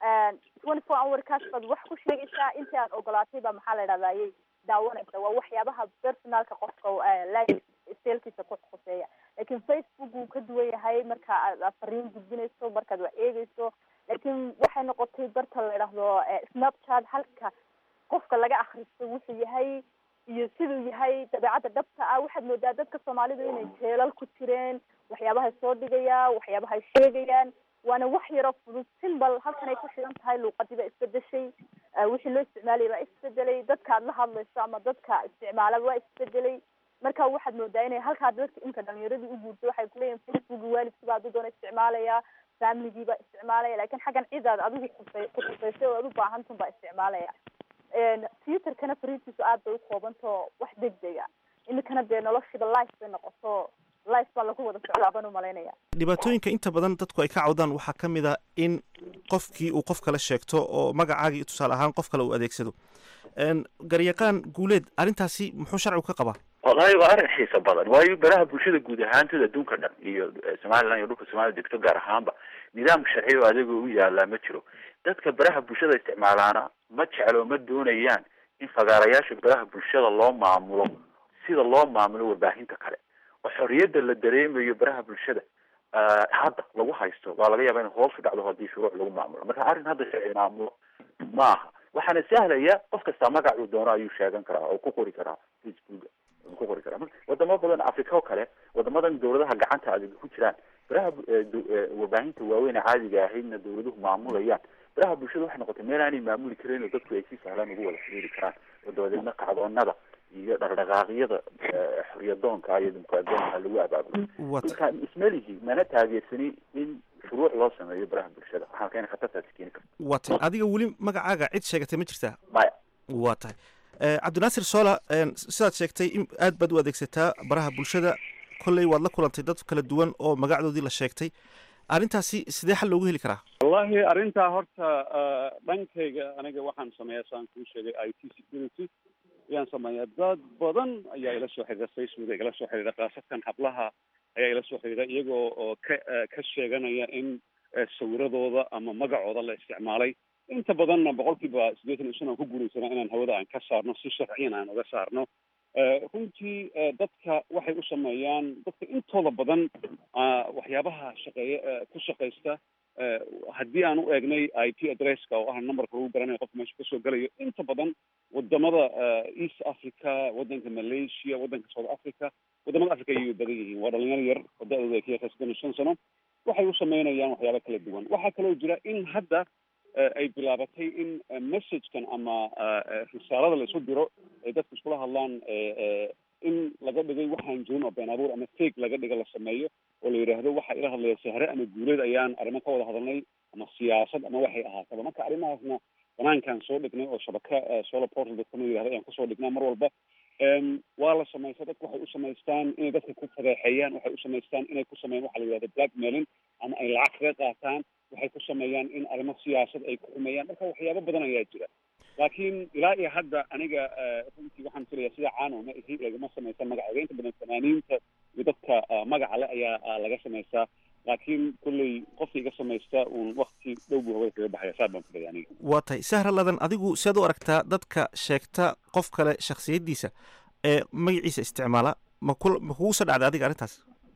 twenty four hour kaas baad wax ku sheegaysaa intii aan ogolaatay baa maxaa la idhahdayay daawanaysa waa waxyaabaha personalka qofka life selkiisa ku khuseeya laakiin facebook wuu ka duwan yahay marka aad fariin gudbinayso markaad wax eegeyso laakiin waxay noqotay barta la idhaahdo snapchat halka qofka laga akristo wuxuu yahay iyo siduu yahay dabeecadda dhabta ah waxaad moodaa dadka soomaalidu inay jeelal ku jireen waxyaabahay soo dhigayaan waxyaabahay sheegayaan waana wax yaro fudud simbal halkan ay ku shidan tahay luuqadii baa isbedeshay wixii loo isticmaalaya baa isbedelay dadka aad la hadlayso ama dadka isticmaalaba waa isbedelay marka waxaad moodaa inay halkaa dadka inka dhalinyaradii u guurto waxay kuleeyihin facebook waalidkiiba aduu doona isticmaalaya familigiiba isticmaalaya lakin xaggan cidaad adigu kusay ku kusaysay oo aad u baahantun baa isticmaalaya twitterkana fariintiisu aad bay ukoobantao wax degdega iminkana dee noloshiiba life bay noqoto life baa lagu wada socdaa baan umalaynaya dhibaatooyinka inta badan dadku ay ka cawdaan waxaa ka mid a in qofkii uu qof kale sheegto oo magacaagii tusaale ahaan qof kale uu adeegsado garyaqaan guuleed arrintaasi muxuu sharcigu ka qabaa wallahi waa arrin xiiso badan waayo baraha bulshada guud ahaantood adduunka dhan iyo somaliland iyo dhulka soomaliya degto gaar ahaanba nidaam sharci oo adiga u yaalaa ma jiro dadka baraha bulshada isticmaalaana ma jeclo ma doonayaan in fagaarayaasha baraha bulshada loo maamulo sida loo maamulo warbaahinta kale oo xorriyadda la dareemayo baraha bulshada hadda lagu haysto waa laga yaaba in hoos u dhacdo haddii shuruuc lagu maamulo marka arrin hadda sharci maamulo ma aha waxaana sahlaya qof kastaa magac uu doono ayuu sheegan karaa oo ku qori karaa facebook ku qori karaa wadamo badan africa oo kale wadamadan dawladaha gacanta adag ku jiraan baraha warbaahinta waaweyn ee caadiga ahaydna dawladuhu maamulayaan baraha bulshada waxay noqotay meel aanay maamuli karin oo dadku ay si sahlan ugu wada xiriiri karaan oo dabadeedna kacdoonada iyo dhaqdhaqaaqyada xorriyadoonka iyo dimuqraadiyoonka lagu abaabulo marka ismelihi mana taageersani in shuruuc loo sameeyo baraha bulshada waxaa keena khatartaasi keeni karta waa tahay adiga weli magacaaga cid sheegatay ma jirtaa maya waa tahay cabdinaasir sola sidaad sheegtay in aad baad u adeegsataa baraha bulshada kolley waad la kulantay dad kala duwan oo magacdoodii la sheegtay arrintaasi sidee xal loogu heli karaa wallahi arrintaa horta dhankayga aniga waxaan sameeyaa saan kuu sheegay i t security ayaan sameeyaa dad badan ayaa ila soo xiriira facebook igala soo xiriira khaasatan hablaha ayaa ila soo xiriira iyagoo oo ka ka sheeganaya in sawiradooda ama magacooda la isticmaalay inta badanna boqolkiiba siddeetan iyo shan aan ku guulaysana inaan hawada aan ka saarno si sharciyan aan uga saarno runtii dadka waxay u sameeyaan dadka intooda badan waxyaabaha shaqeeya ku shaqaysta haddii aan u eegnay i p addresska oo ah numberka lagu garanayo qofka meesha kasoo gelayo inta badan wadamada east africa wadanka malaysia wadanka south africa wadamada africa ayay badan yihiin waa dhalinyaro yar oo da-dooda ay ka yartahay soddon iyo shan sano waxay u sameynayaan waxyaaba kala duwan waxaa kaloo jira in hadda ay bilaabatay in messagekan ama risaalada la isu diro ay dadku iskula hadlaan in laga dhigay waxaan jirin oo been abuur ama fake laga dhiga la sameeyo oo la yidhaahdo waxaa ila hadlaya sahre ama guuleed ayaan arrimo ka wada hadalnay ama siyaasad ama waxay ahaataba marka arrimahaasna banaankaan soo dhignay oo shabaka solar portal dadkama yidhahdo ayaan kusoo dhignaa mar walba waa la samaysta dadku waxay u samaystaan inay dadka ku fadeexeeyaan waxay u samaystaan inay ku sameeyaan waxa la yidhahdo blackmailing ama ay lacag kaga qaataan waxay ku sameeyaan in arrimo siyaasad ay ku xumeeyaan marka waxyaabo badan ayaa jira laakiin ilaa iyo hadda aniga runtii waxaan filayaa sida caano ma ihi lagama samaysa magacayga inta badan fanaaniinta iyo dadka magaca le ayaa laga samaystaa laakiin kolley qofka iga samaysta uun wakti dhow buu hawada kaga baxaya saa baan filaya aniga waa tahay sahra ladan adigu siaad u aragtaa dadka sheegta qof kale shakhsiyaddiisa ee magaciisa isticmaala ma ku ma kugu soo dhacday adiga arrintaas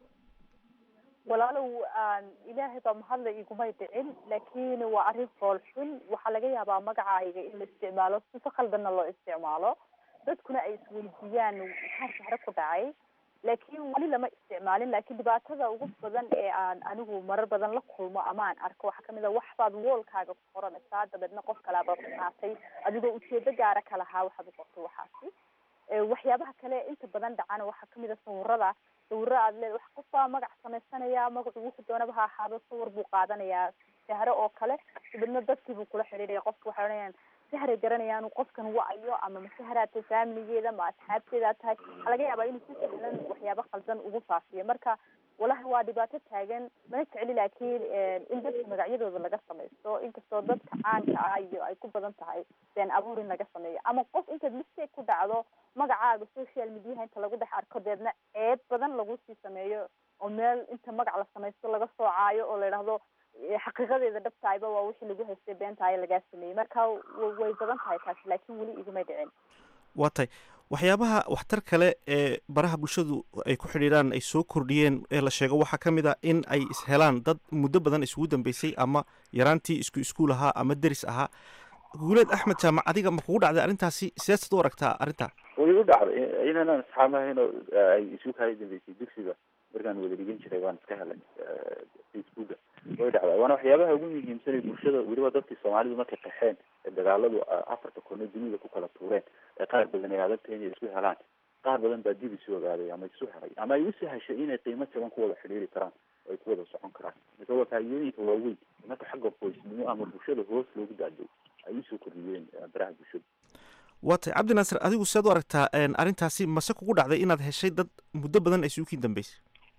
walaalow aan ilaahay baa mahadla igumay dhicin laakiin waa arrin fool xun waxaa laga yaabaa magacayga in la isticmaalo sifa khaldanna loo isticmaalo dadkuna ay isweydiiyaan maxaa sahre ku dhacay laakiin weli lama isticmaalin laakiin dhibaatada ugu badan ee aan anigu marar badan la kulmo ama aan arko waxaa kamid a waxbaad woolkaaga ku qoranaysaa dabeedna qof kalaaba qaatay adigoo ujeedo gaara ka lahaa waxaad u qortay waxaasi waxyaabaha kale inta badan dhacana waxaa kamid a sawirada sawiro aad leed wax qof baa magac samaysanaya magacu wuxuu doonaba ha ahaado sawir buu qaadanayaa sahre oo kale dabeedna dadkii buu kula xidhiidhaya qofka waxay odhanayaan sahray garanayaan qofkan wa-ayo ama ma sahraa tahay faamiligeeda ma asxaabteeda tahay waxaa laga yaabaa inuu si sahlan waxyaabo khaldan ugu faafiyo marka walahi waa dhibaato taagan mana jecli laakiin in dadka magacyadooda laga samaysto inkastoo dadka caanka ah iyo ay ku badan tahay been abuur in laga sameeyo ama qof intaad mistake ku dhacdo magacaaga social mediaha inta lagu dhex arko deedna ceeb badan lagu sii sameeyo oo meel inta magac la samaysto laga soocaayo oo la idhaahdo xaqiiqadeeda dhabtahayba waa wixii lagu haystay beentahay lagaa sameeyey marka way badan tahay taasi laakiin weli igumay dhicin waa tahay waxyaabaha waxtar kale ee baraha bulshadu ay ku xidhiidhaan ay soo kordhiyeen ee la sheego waxaa ka mid a in ay ishelaan dad muddo badan isugu dambeysay ama yaraantii isku iskuul ahaa ama deris ahaa guuleed axmed jaamac adiga ma kugu dhacday arrintaasi sideesaad u aragtaa arrintaa way u dhacday inanaan asxaabahayno ay isu kala dambeysay dugsiga markaan wada dhigan jiray waan iska helay facebooka way dhacdaa waana waxyaabaha ugu muhiimsan ee bulshada weliba dadkii soomaalidu markay qaxeen ee dagaaladu afarta kono dunida ku kala tuureen ee qaar badan ay adagtahay inay isku helaan qaar badan baa dib isu ogaaday ama isu helay ama ay usi heshay inay qiimo jaban ku wada xidhiiri karaan oo ay ku wada socon karaan marka waa faa'iidooyinka waaweyn marka xagga qoysnimo ama bulshada hoos loogu daaday ay usoo kordhiyeen baraha bulshada waa tahay cabdi naasir adigu siaad u aragtaa arrintaasi mase kugu dhacday inaad heshay dad muddo badan ay isuukiin dambeysay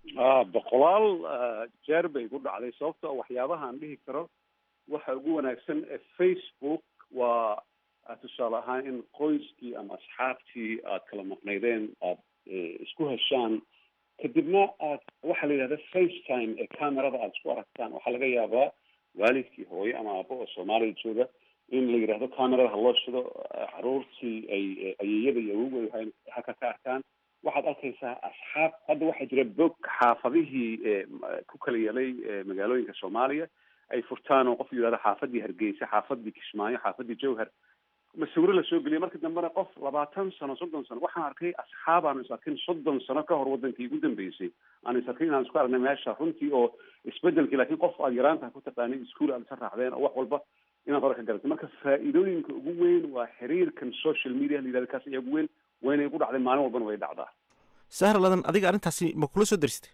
a boqolaal jeer bay igu dhacday sababto waxyaabaha aan dhihi karo waxa ugu wanaagsan ee facebook waa tusaale ahaan in qoyskii ama asxaabtii aad kala maqnaydeen aad isku heshaan kadibna aad waxaa la yidhahda facetime ee camerada aada isku aragtaan waxaa laga yaabaa waalidkii hooyo ama aabo oo soomaaliya jooga in la yidhaahdo camerada ha loo shido caruurtii ay ayeeyada iyo awogu ay halka ka arkaan waxaad arkaysaa asxaab hadda waxaa jira bog xaafadihii ku kala yeelay magaalooyinka soomaaliya ay furtaan oo qof yidhahdo xaafadii hargeysa xaafadii kismaayo xaafadii jowhar masawiro lasoo geliyay marka dambena qof labaatan sano soddon sano waxaan arkay asxaab aanu is arkin soddon sano ka hor wadankii ugu dambeysay aanu is arkin inaan isku aragnay meesha runtii oo isbedelkii laakiin qof aad yaraanta ku taqaanay iskuol aad isa raacdeen oo wax walba inaad hore ka garatay marka faa'iidooyinka ugu weyn waa xiriirkan social media la yidhahdo kaas ayaa ugu weyn wayna igu dhacday maalin walbana way dhacdaa sahra ladan adiga arrintaasi ma kula soo derisatay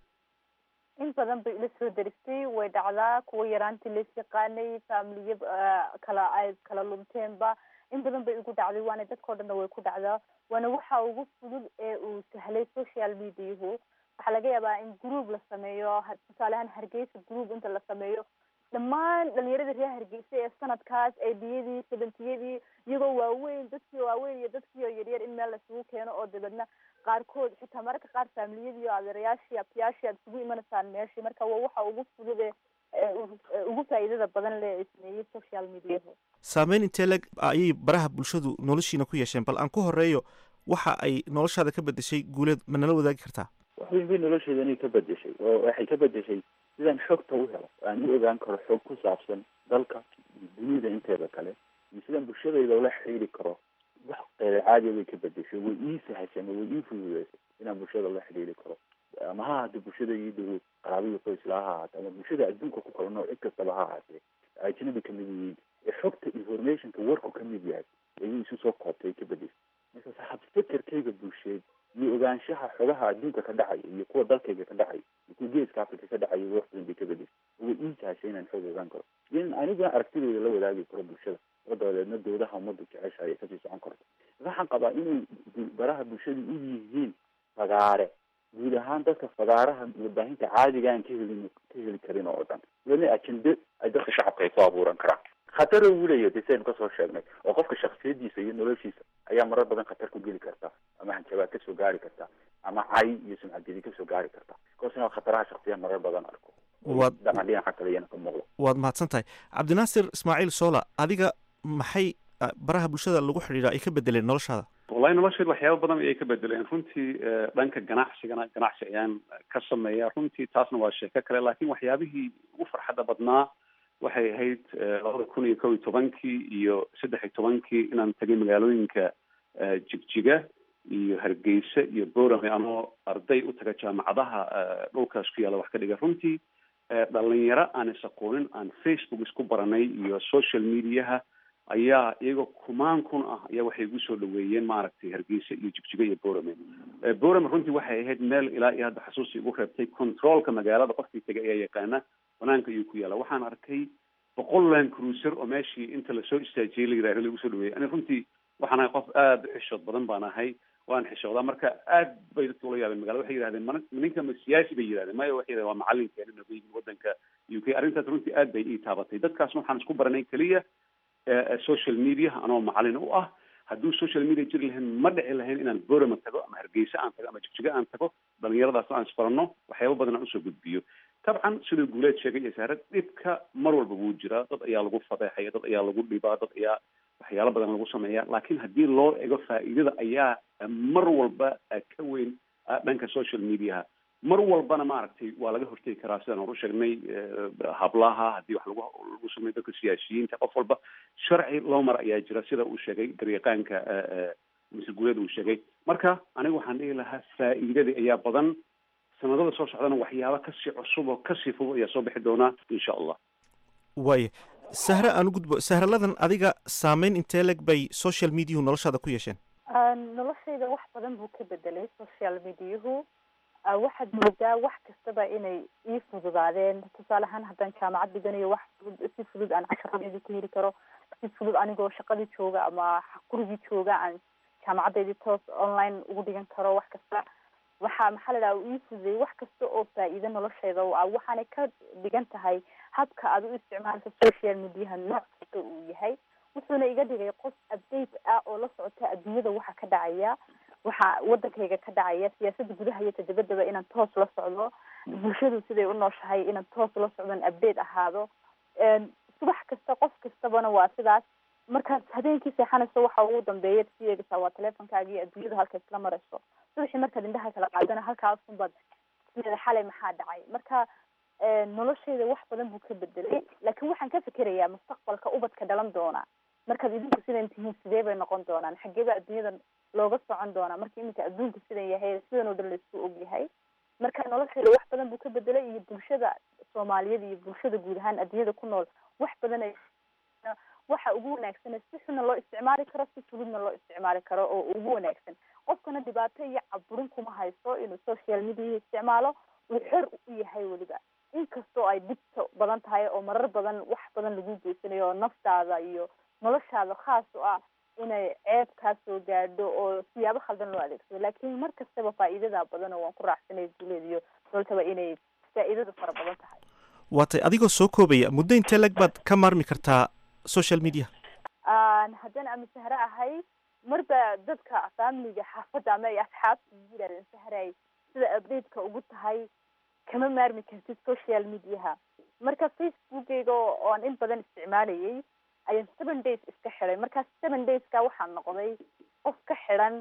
in badan bay ila soo deristay way dhacdaa kuwa yaraantii lays yaqaanay faamiliya kala ay kala lumteenba in badan bay igu dhacday waana dadkao dhanna way ku dhacdaa waana waxa ugu fudud ee uu sahlay social mediahu waxaa laga yaabaa in group la sameeyo tusaale ahaan hargeysa group inta la sameeyo dhammaan dhalinyarada reer hargeysa ee sanadkaas eediyadii sabentiyadii iyagoo waaweyn dadkii waaweyn iyo dadkii oo yaryar in meel laisugu keeno oo dabeedna qaarkood xitaa mararka qaar faamiliyadii iyo adeerayaashii abtiyaashii aad isugu imanaysaan meeshii marka waa waxa ugu fudud ee ugu faa'iidada badan le sameeyey social mediahu saameyn intee leg ayay baraha bulshadu noloshiina ku yeesheen bal aan ku horeeyo waxa ay noloshaada ka bedeshay guuleed ma nala wadaagi kartaa wax weyn bay nolosheeda inay ka bedeshay oo waxay ka bedeshay sidaan xogta u helo aan u ogaan karo xog ku saabsan dalka iyo dunida inteeda kale iyo sidaan bulshadayda ula xiriiri karo wax qeyr caadiya way ka bedeshay way ii sahashay way ii fududeysay inaan bulshada la xiriiri karo ama ha ahaatee bulshada ii dhow qaraabiga qoysla ha ahaatee ama bulshada adduunka ku kala nool cid kastaba ha ahaatee ajnabi kamid yihiin ee xogta informationka warku kamid yahay ayay isu soo koobtay ka bedeshay marka saxabfekerkayga bulsheed iyo ogaanshaha xogaha adduunka ka dhacaya iyo kuwa dalkayga ka dhacaya iyo kuwa geeska africa ka dhacaya wax badan bay ka bedeshay way ii sahashay inaan xog ogaan karo iyo in aniguna aragtidayda la wadaagi karo bulshada oo dabadeedna dowlaha ummaddu jeceshahay ay kasii socon karto waxaan qabaa inay baraha bulshada u yihiin fagaare guud ahaan dadka fagaaraha warbaahinta caadiga aan ka helin ka heli karin oo dhan weli ajende ay dadka shacabka ay ku abuuran karaan khatara uu leeyahay de saynu kasoo sheegnay oo qofka shaksiyadiisa iyo noloshiisa ayaa marar badan khatar ku geli karta ama hanjabaad kasoo gaari karta ama cay iyo sumcadgedi kasoo gaari karta koosna khataraha shaksiya marar badan arko Waad- dhaqan dhinaca kale iyana ka muuqdo waad mahadsan tahay cabdinaasir ismaaciil soola adiga maxay ah, baraha bulshada lagu xidhiidha ay ka bedeleen noloshaada wallahi nolosheed waxyaaba badan ayay ka bedeleen runtii eh, dhanka ganacsigana ganacsi ayaan ka sameeya runtii taasna waa sheeko kale laakiin waxyaabihii ugu farxadda badnaa waxay ahayd eh, labada kun iyo kow iyo tobankii iyo saddex iyo tobankii inaan tagay magaalooyinka eh, jigjiga iyo hargeysa iyo borame anoo arday u taga jaamacadaha eh, dhulkaas ku yaalla wax ka dhiga runtii eh, dhalinyaro aan is-aqoonin aan facebook isku baranay iyo social mediaha ayaa iyagoo kumaan kun ah ayaa waxay igu soo dhaweeyeen maaragtay hargeysa iyo jigjiga iyo borame Eh, borame runtii waxay ahayd meel ilaa iyo hadda xasuusi igu reebtay controolka magaalada qofkii tegay ayaa yaqaana banaanka ayuu ku yaala waxaan arkay boqol land cruiser oo meeshii inta lasoo istaajiyey la yidhahdo lagu soo dhaweeyey ani runtii waxaan ahay qof aada u xishood badan baan ahay waan xishoodaa marka aad bay dadka ula yaabeen magaalada waxay yidhahdeen mana ninka ma siyaasi bay yidhahdeen maya waxay yidhahdeen waa macalinkeena nagu yimid wadanka u k arrintaas runtii aad bay ii taabatay dadkaasna waxaan isku baranay keliya eh, eh, social media anoo macalin u ah hadduu social media jiri lahayn ma dhici lahayn inaan borama tago ama hargeysa aan tago ama jigjiga aan tago dhalinyaradaas aan isbaranno waxyaaba badan aan usoo gudbiyo tabcan siduu guuleed sheegay iyo saare dhibka mar walba wuu jiraa dad ayaa lagu fadeexaya dad ayaa lagu dhibaa dad ayaa waxyaalo badan lagu sameeya laakiin haddii loo ego faa'iidada ayaa eh, mar walba eh, ka weyn eh, dhanka social mediaha mar walbana maaragtay waa laga hortegi karaa sidaan hor u sheegnay eh, hablaha haddii wax lagu lagu sameeyo dadka siyaasiyiinta qof walba sharci loo mar ayaa jira sida uu sheegay garyaqaanka eh, eh, mr guuleed uu sheegay marka aniga waxaan dhihi lahaa faa'iidadii ayaa badan sanadada soo socdana waxyaaba kasii cusub oo kasii fog ayaa soo bixi doonaa insha allah waaye sahre aan u gudbo sahraladan adiga saameyn intee leg bay social mediahu noloshaada ku yeesheen noloshayda wax badan buu ka bedelay social mediahu Ah, waxaad moodaa wax kastaba inay ii fududaadeen tusaale ahaan haddaan jaamacad dhiganayo wax fudud si fudud aan casharadeedii ku heli karo si fudud anigoo shaqadii jooga ama gurigii jooga aan jaamacadeedii toos online ugu dhigan karo wax kasta waxaa maxaa la dhaha uu ii fududeeyey wax kasta oo faa'iido noloshayda u ah waxaanay ka dhigan tahay habka aad u isticmaalka social mediaha nooc kasta uu yahay wuxuuna iga dhigay qof update ah oo la socota adduunyada waxa ka dhacaya waxa wadankayga ka dhacaya siyaasada gudaha iyo tadabadaba inaan toos la socdo bulshadu siday u nooshahay inaan toos la socdon update ahaado Een, subax kasta qof kastabana waa sidaas markaad habeenkii seexanayso waxa ugu dambeeya ad sii eegaysaa waa teleefonkaaga iyo adduunyada halka isla marayso subaxii markaad indhaha kala qaadana halkaasunbaad sideeda xalay maxaa dhacay marka een, noloshayda wax badan buu ka bedelay laakiin waxaan ka fikerayaa mustaqbalka ubadka dhalan doona markaad idinku sidan tihiin sidee bay noqon doonaan xageeba adduunyada looga socon doonaa marka iminka adduunku sidan yahay sidan oo dhan laisku og yahay marka noloshayda wax badan buu ka bedelay iyo bulshada soomaaliyeed iyo bulshada guud ahaan adduunyada ku nool wax badan ay waxa ugu wanaagsan si xunna loo isticmaali karo si fududna loo isticmaali karo oo ugu wanaagsan qofkana dhibaato iyo caburin kuma hayso inuu social media isticmaalo uu xor u yahay weliba inkastoo ay dhibto badan tahay oo marar badan wax badan lagu geysanayo oo naftaada iyo noloshaada khaas u ah inay ceeb kaa soo gaadho oo siyaabo khaldan loo adeegsado laakiin mar kastaba faa'iidada badan oo waan ku raacsanay guuleed iyo nolotaba inay faa'iidadu fara badan tahay waatay adigoo soo koobaya muddo intee leg baad ka maarmi kartaa social media Aan haddana ama sahre ahay marba dadka familiga xaafadda ama ay asxaabta igu yidhahdeen sahray sida update-ka ugu tahay kama maarmi kartid social mediaha marka facebookeyga oo aan in badan isticmaalayay ayaan seven days iska xidhay marka seven dayska waxaan noqday qof ka xidhan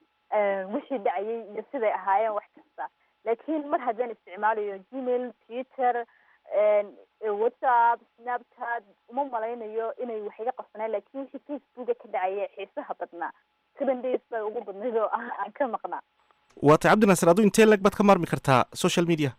wixii dhacayay iyo siday ahaayeen wax kasta laakiin mar haddaan isticmaalayo gmail twitter whatsapp snapchat uma malaynayo inay wax iga qabsanaan laakiin wixii facebooka ka dhacaya xiisaha badnaa seven days bay ugu badnayd oo ah aan ka maqnaa waatay cabdinaasir aduu intee leg baad ka maarmi kartaa social media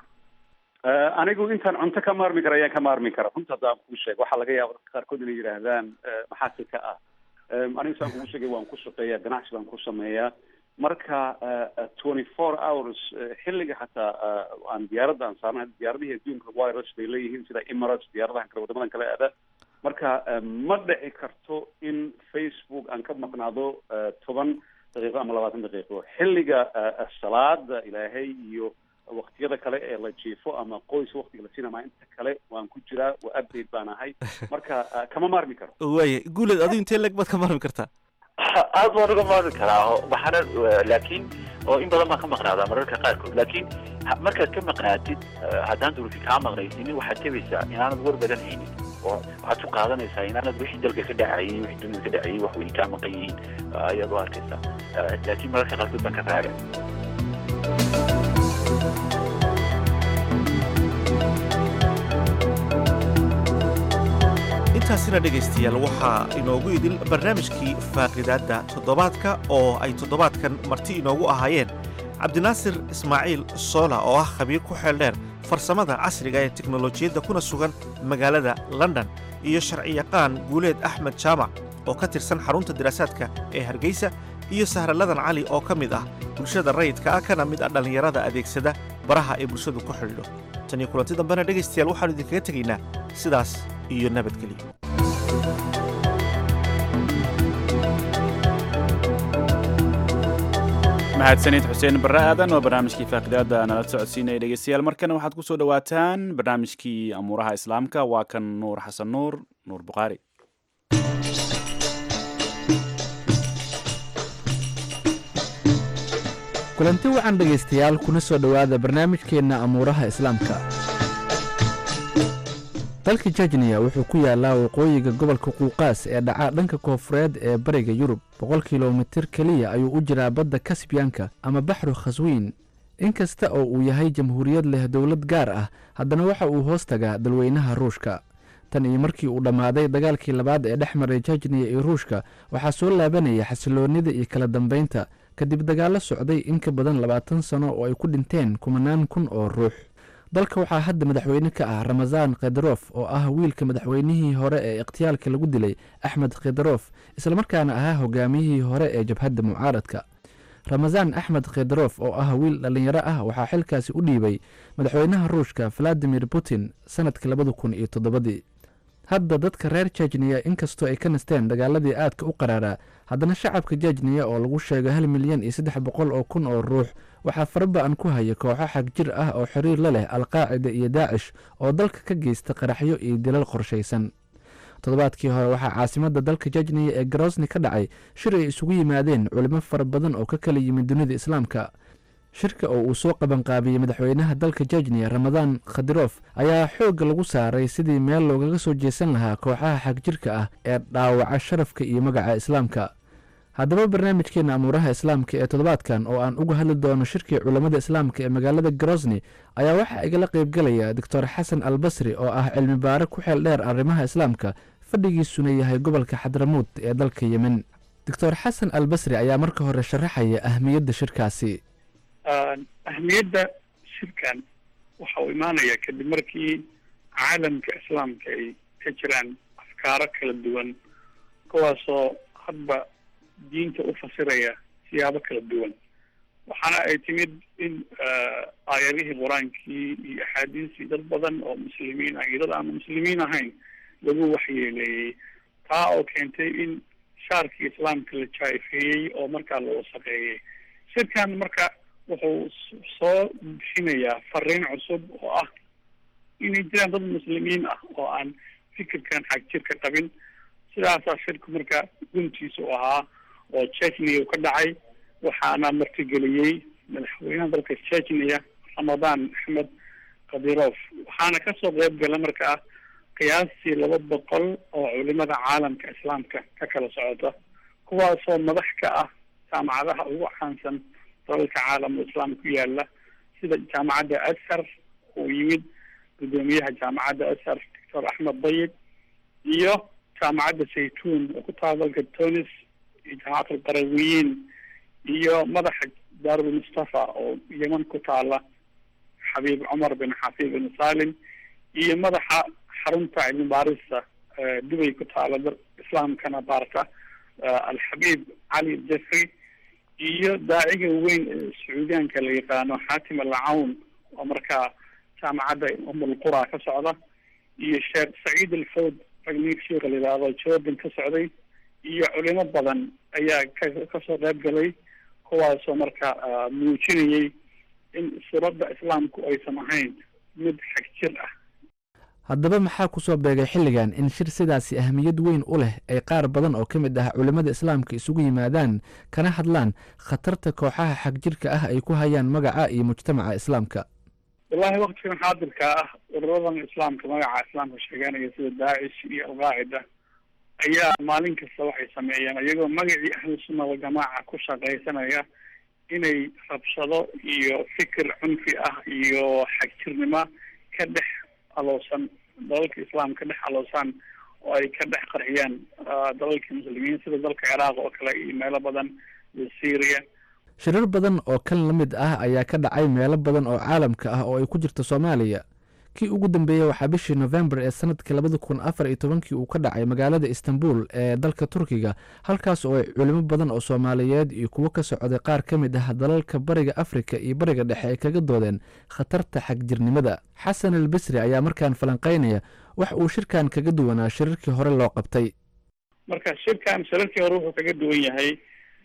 anigu intaan cunto ka maarmi kara ayaan ka maarmi kara runta haddaan kuu sheego waxaa laga yaaba dadka qaarkood inay yidhaahdaan maxaa si ka ah anigu saan kugu sheegay waan ku shaqeeyaa ganacsi baan ku sameeyaa marka twenty four hours xilliga xataa aan diyaaradda aan saarnay diyaaradihii adduunka wirus bay leeyihiin sida emirates diyaaradahan kale wadamadan kale aada marka ma dhici karto in facebook aan ka maqnaado toban daqiiqo ama labaatan daqiiqo xilliga salaada ilaahay iyo waqtiyada kale ee la jiifo ama qoys waqtiga la siinama inta kale waan ku jiraa waa update baan ahay marka ah, kama maarmi karo waaya guuleed adigu intee leg baad ka marmi kartaa aad baan uga maarmi karaa oo waxaana laakiin oo in badan baan ka maqnaadaa mararka qaarkood laakiin ha- markaad ka maqnaatid eh, haddaan durufi kaa maqnaysiinin waxaad tebaysaa inaanad war badan haynin oo waxaad ku qaadanaysaa inaanad wixii dalka ka dhacayay wixii dunida ka dhacayay wax weyn kaa maqan yihiin eh, ayaad u arkaysaa Eh, laakiin mararka qaarkood baan ka raaga intaasina dhegaystayaal waxaa inoogu idil barnaamijkii faaqidaadda toddobaadka oo ay toddobaadkan marti inoogu ahaayeen cabdinaasir ismaaciil soola oo ah khabiir ku xeel dheer farsamada casriga ee teknolojiyadda kuna sugan magaalada london iyo sharciyaqaan guuleed axmed jaamac oo ka tirsan xarunta diraasaadka ee hargeysa iyo sahraladan cali oo ka mid ah bulshada rayidka ah kana mid ah dhallinyarada adeegsada baraha ay bulshadu ku xidhiidho tan iyo kulanti dambena dhegaystayaal waxaannu idinkaga tegaynaa sidaas iyo nabadgelyo mahadsanid xuseen barre aadan oo barnaamijkii faaqidaada nala socodsiinaya dhegeystayaal markana waxaad ku soo dhowaataan barnaamijkii amuuraha islaamka waa kan nuur xasan nuur nuur bukhaari kulanti wacan dhegaystayaal kuna soo dhowaada barnaamijkeenna amuuraha islaamka dalka jejniya wuxuu ku yaalaa waqooyiga gobolka quuqaas ee dhaca dhanka koofureed ee bariga yurub boqol kilomitir keliya ayuu u jiraa badda kasbiyanka ama baxru khaswiin in kasta oo uu yahay jamhuuriyad leh dowlad gaar ah haddana waxa uu hoos tagaa dalweynaha ruushka tan iyo markii uu dhammaaday dagaalkii labaad ee dhex maray jejniya iyo ruushka waxaa soo laabanaya xasiloonnida iyo kala dambaynta kadib dagaallo socday in ka badan labaatan sano oo ay ku dhinteen kumanaan kun oo ruux dalka waxaa hadda madaxweyne ka ah ramasaan khedrof oo ah wiilka madaxweynihii hore ee ikhtiyaalka lagu dilay axmed khedrof islamarkaana ahaa hogaamiyihii hore ee jabhadda mucaaradka ramasaan axmed khedrof oo ah wiil dhallinyaro ah waxaa xilkaasi u dhiibay madaxweynaha ruushka valadimir putin sanadkii labada kun iyo toddobadii hadda dadka reer jejniya inkastoo ay ka nasteen dagaaladii aadka u qaraaraa haddana shacabka jejniya oo lagu sheego hal milyan iyo saddex boqol oo kun oo ruux waxaa faraba-an ku haya kooxo xag jir ah oo xiriir la leh alqaacida iyo daacish oo dalka ka geysta qaraxyo iyo dilal qorshaysan toddobaadkii hore waxaa caasimadda dalka jejniya ee garosni ka dhacay shir ay isugu yimaadeen culimo fara badan oo ka kala yimid dunida islaamka shirka oo uu soo qabanqaabiyey madaxweynaha dalka jejniya ramadaan khadirof ayaa xoogga lagu saaray sidii meel loogaga soo jeesan lahaa kooxaha xagjirka ah ee dhaawaca sharafka iyo magaca islaamka haddaba barnaamijkeena amuuraha islaamka ee toddobaadkan oo aan uga hadli doono shirkii culammada islaamka ee magaalada grosni ayaa waxaa igala qaybgelaya doctor xasan albasri oo ah cilmi baare ku xeel dheer arrimaha islaamka fadhigiisuna yahay gobolka xadramuud ee dalka yemen doctor xasan albasri ayaa marka hore sharaxaya ahmiyadda shirkaasi ahmiyadda shirkan waxa uu imaanaya kadib markii caalamka islaamka ay ka jiraan afkaaro kala duwan kuwaasoo hadba diinta u fasiraya siyaabo kala duwan waxaana ay timid in aayadihii qur-aankii iyo axaadiistii dad badan oo muslimiin ah iyo dad aan muslimiin ahayn lagu waxyeeleeyey taa oo keentay in shaarkii islaamka la jaifeeyey oo markaa la wasaqeeyey shirkan marka wuxuu soo bixinayaa fariin cusub oo ah inay jiraan dad muslimiin ah oo aan fikirkan xag jirka qabin sidaasaa shirku marka guntiisa u ahaa oo chechnia ka dhacay waxaana martigeliyey madaxweynaha dalka chechnia ramadaan axmed kadirof waxaana kasoo qeyb gala markaa qiyaastii laba boqol oo culimada caalamka islaamka ka kala socota kuwaasoo madax ka ah jaamacadaha ugu caansan dalalka caalamka islaam ku yaala sida jaamacadda ashar uu yimid guddoomiyaha jaamacadda ashar doctor axmed dayib iyo jaamacadda saytuun oo ku taala dalka tunis iyo jaamacat alqarawiyiin iyo madaxa daarul mustafa oo yeman ku taala xabiib cumar bin xafiib bin salim iyo madaxa xarunta cilmi baarista dubay ku taala islaamkana baarta alxabiib cali jeffrey iyo daaciga weyn ee sacuudiyaanka la yaqaano xaatim alcawn oo markaa jaamacadda umulqura ka socda iyo sheekh saciid alfawd ragniig sheikha la yidhaahdo jordan ka socday iyo culimo badan ayaa ka kasoo qayb galay kuwaasoo marka muujinayay in suuradda islaamku aysan ahayn mid xag jir ah haddaba maxaa ku soo beegay xilligan in shir sidaasi ahmiyad weyn u leh ay qaar badan oo ka mid ah culimmada islaamka isugu yimaadaan kana hadlaan khatarta kooxaha xagjirka ah ay ku hayaan magaca iyo mujtamaca islaamka wallahi waktigan xaadirka ah ururadan islaamka magaca islaamka sheeganaya sida daacish iyo alqaacida ayaa maalin kasta waxay sameeyeen iyagoo magacii ahlusunna waljamaaca ku shaqaysanaya inay rabshado iyo fikir cunfi ah iyo xagjirnimo ka dhex aloosan dalalka islaam ka dhex aloosaan oo ay ka dhex qarxiyaan dalalka muslimiin sida dalka ciraaq oo kale iyo meelo badan iyo syria shirar badan oo kan la mid ah ayaa ka dhacay meelo badan oo caalamka ah oo ay ku jirto soomaaliya kii ugu dambeeyey waxaa bishii nofembar ee sanadkii labada kun afar iyo tobankii uu ka dhacay magaalada istanbul ee dalka turkiga halkaas oo ay culimo badan oo soomaaliyeed iyo kuwo ka socday qaar ka mid ah dalalka bariga afrika iyo bariga dhexe ay kaga doodeen khatarta xagjirnimada xasan al bisri ayaa markaan falanqaynaya wax uu shirkan kaga duwanaa shirarkii hore loo qabtay marka shirkan shirarkii hore wuxuu kaga duwan yahay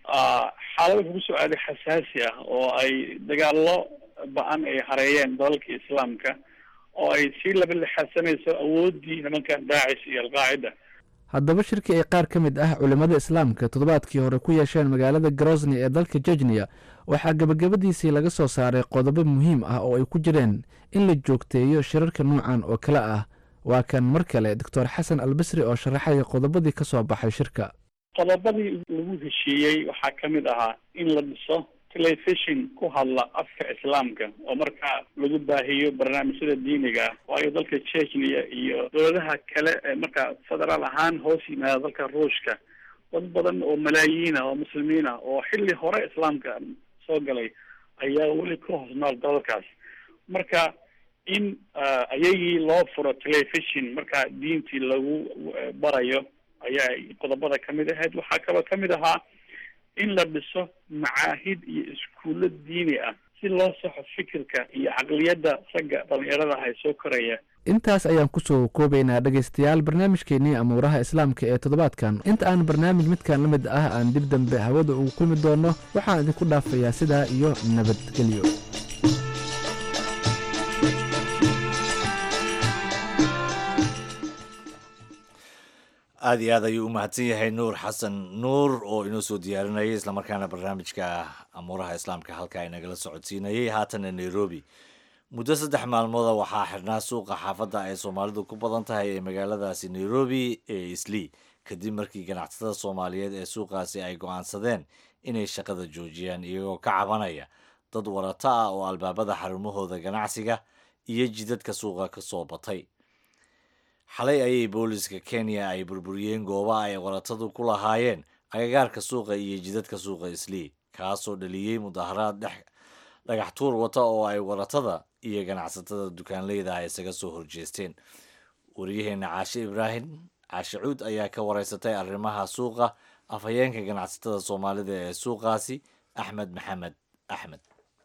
xaalada kugu soo aaday xasaasi ah oo ay dagaallo ba-an ay hareeyeen dalalka islaamka oo ay sii laba lixaadsanayso awooddii nimankan daacish iyo alqaacida haddaba shirkii ay qaar ka mid ah culimmada islaamka toddobaadkii hore ku yeesheen magaalada grosni ee dalka jejniya waxaa gebagabadiisii laga soo saaray qodobo muhiim ah oo ay ku jireen in la joogteeyo shirarka nuucan oo kale ah waa kan mar kale doctor xasan albisri oo sharaxaya qodobadii ka soo baxay shirka qodobadii lagu heshiiyey waxaa ka mid ahaa in la dhiso telefishon ku hadla afka islaamka oo markaa lagu baahiyo barnaamijyada diiniga ah waayo dalka chechnia iyo dowladaha kale ee markaa federaal ahaan hoos yimaada dalka ruushka dad badan oo malaayiin ah oo muslimiin ah oo xilli hore islaamka soo galay ayaa weli ka hoos nool dalalkaas marka in ayagii loo furo telefishon markaa diintii lagu barayo ayaa qodobada kamid ahayd waxaa kaloo kamid ahaa in la dhiso macaahid iyo iskuulo diini ah si loo saxo fikirka iyo caqliyadda ragga dhalinyarada ah ee soo koraya intaas ayaan kusoo koobaynaa dhegaystayaal barnaamijkeennii amuuraha islaamka ee toddobaadkan inta aan barnaamij midkan la mid ah aan dib dambe hawada ugu kulmi doonno waxaan idinku dhaafayaa sidaa iyo nabadgelyo aada iyo aad ayuu u mahadsan yahay nuur xasan nuur oo inoo soo diyaarinayay islamarkaana barnaamijka amuuraha islaamka halkaa inagala socodsiinayay haatana nairobi muddo saddex maalmooda waxaa xirnaa suuqa xaafadda ay soomaalidu ku badan tahay ee magaaladaasi nairobi ee islii kadib markii ganacsatada soomaaliyeed ee suuqaasi ay go-aansadeen inay shaqada joojiyaan iyagoo ka cabanaya dad warato ah oo albaabada xarumahooda ganacsiga iyo jidadka suuqa ka soo batay xalay ayay booliska kenya ay burburiyeen gooba ay waratadu ku lahaayeen agagaarka suuqa iyo jidadka suuqa islii kaasoo dhaliyey mudaharaad dhex dhagax tuur wata oo ay waratada iyo ganacsatada dukaanleyda ah isaga soo horjeesteen waryaheena caashe ibraahim caashe cuud ayaa ka wareysatay arrimaha suuqa afhayeenka ganacsatada soomaalida ee suuqaasi axmed maxamed axmed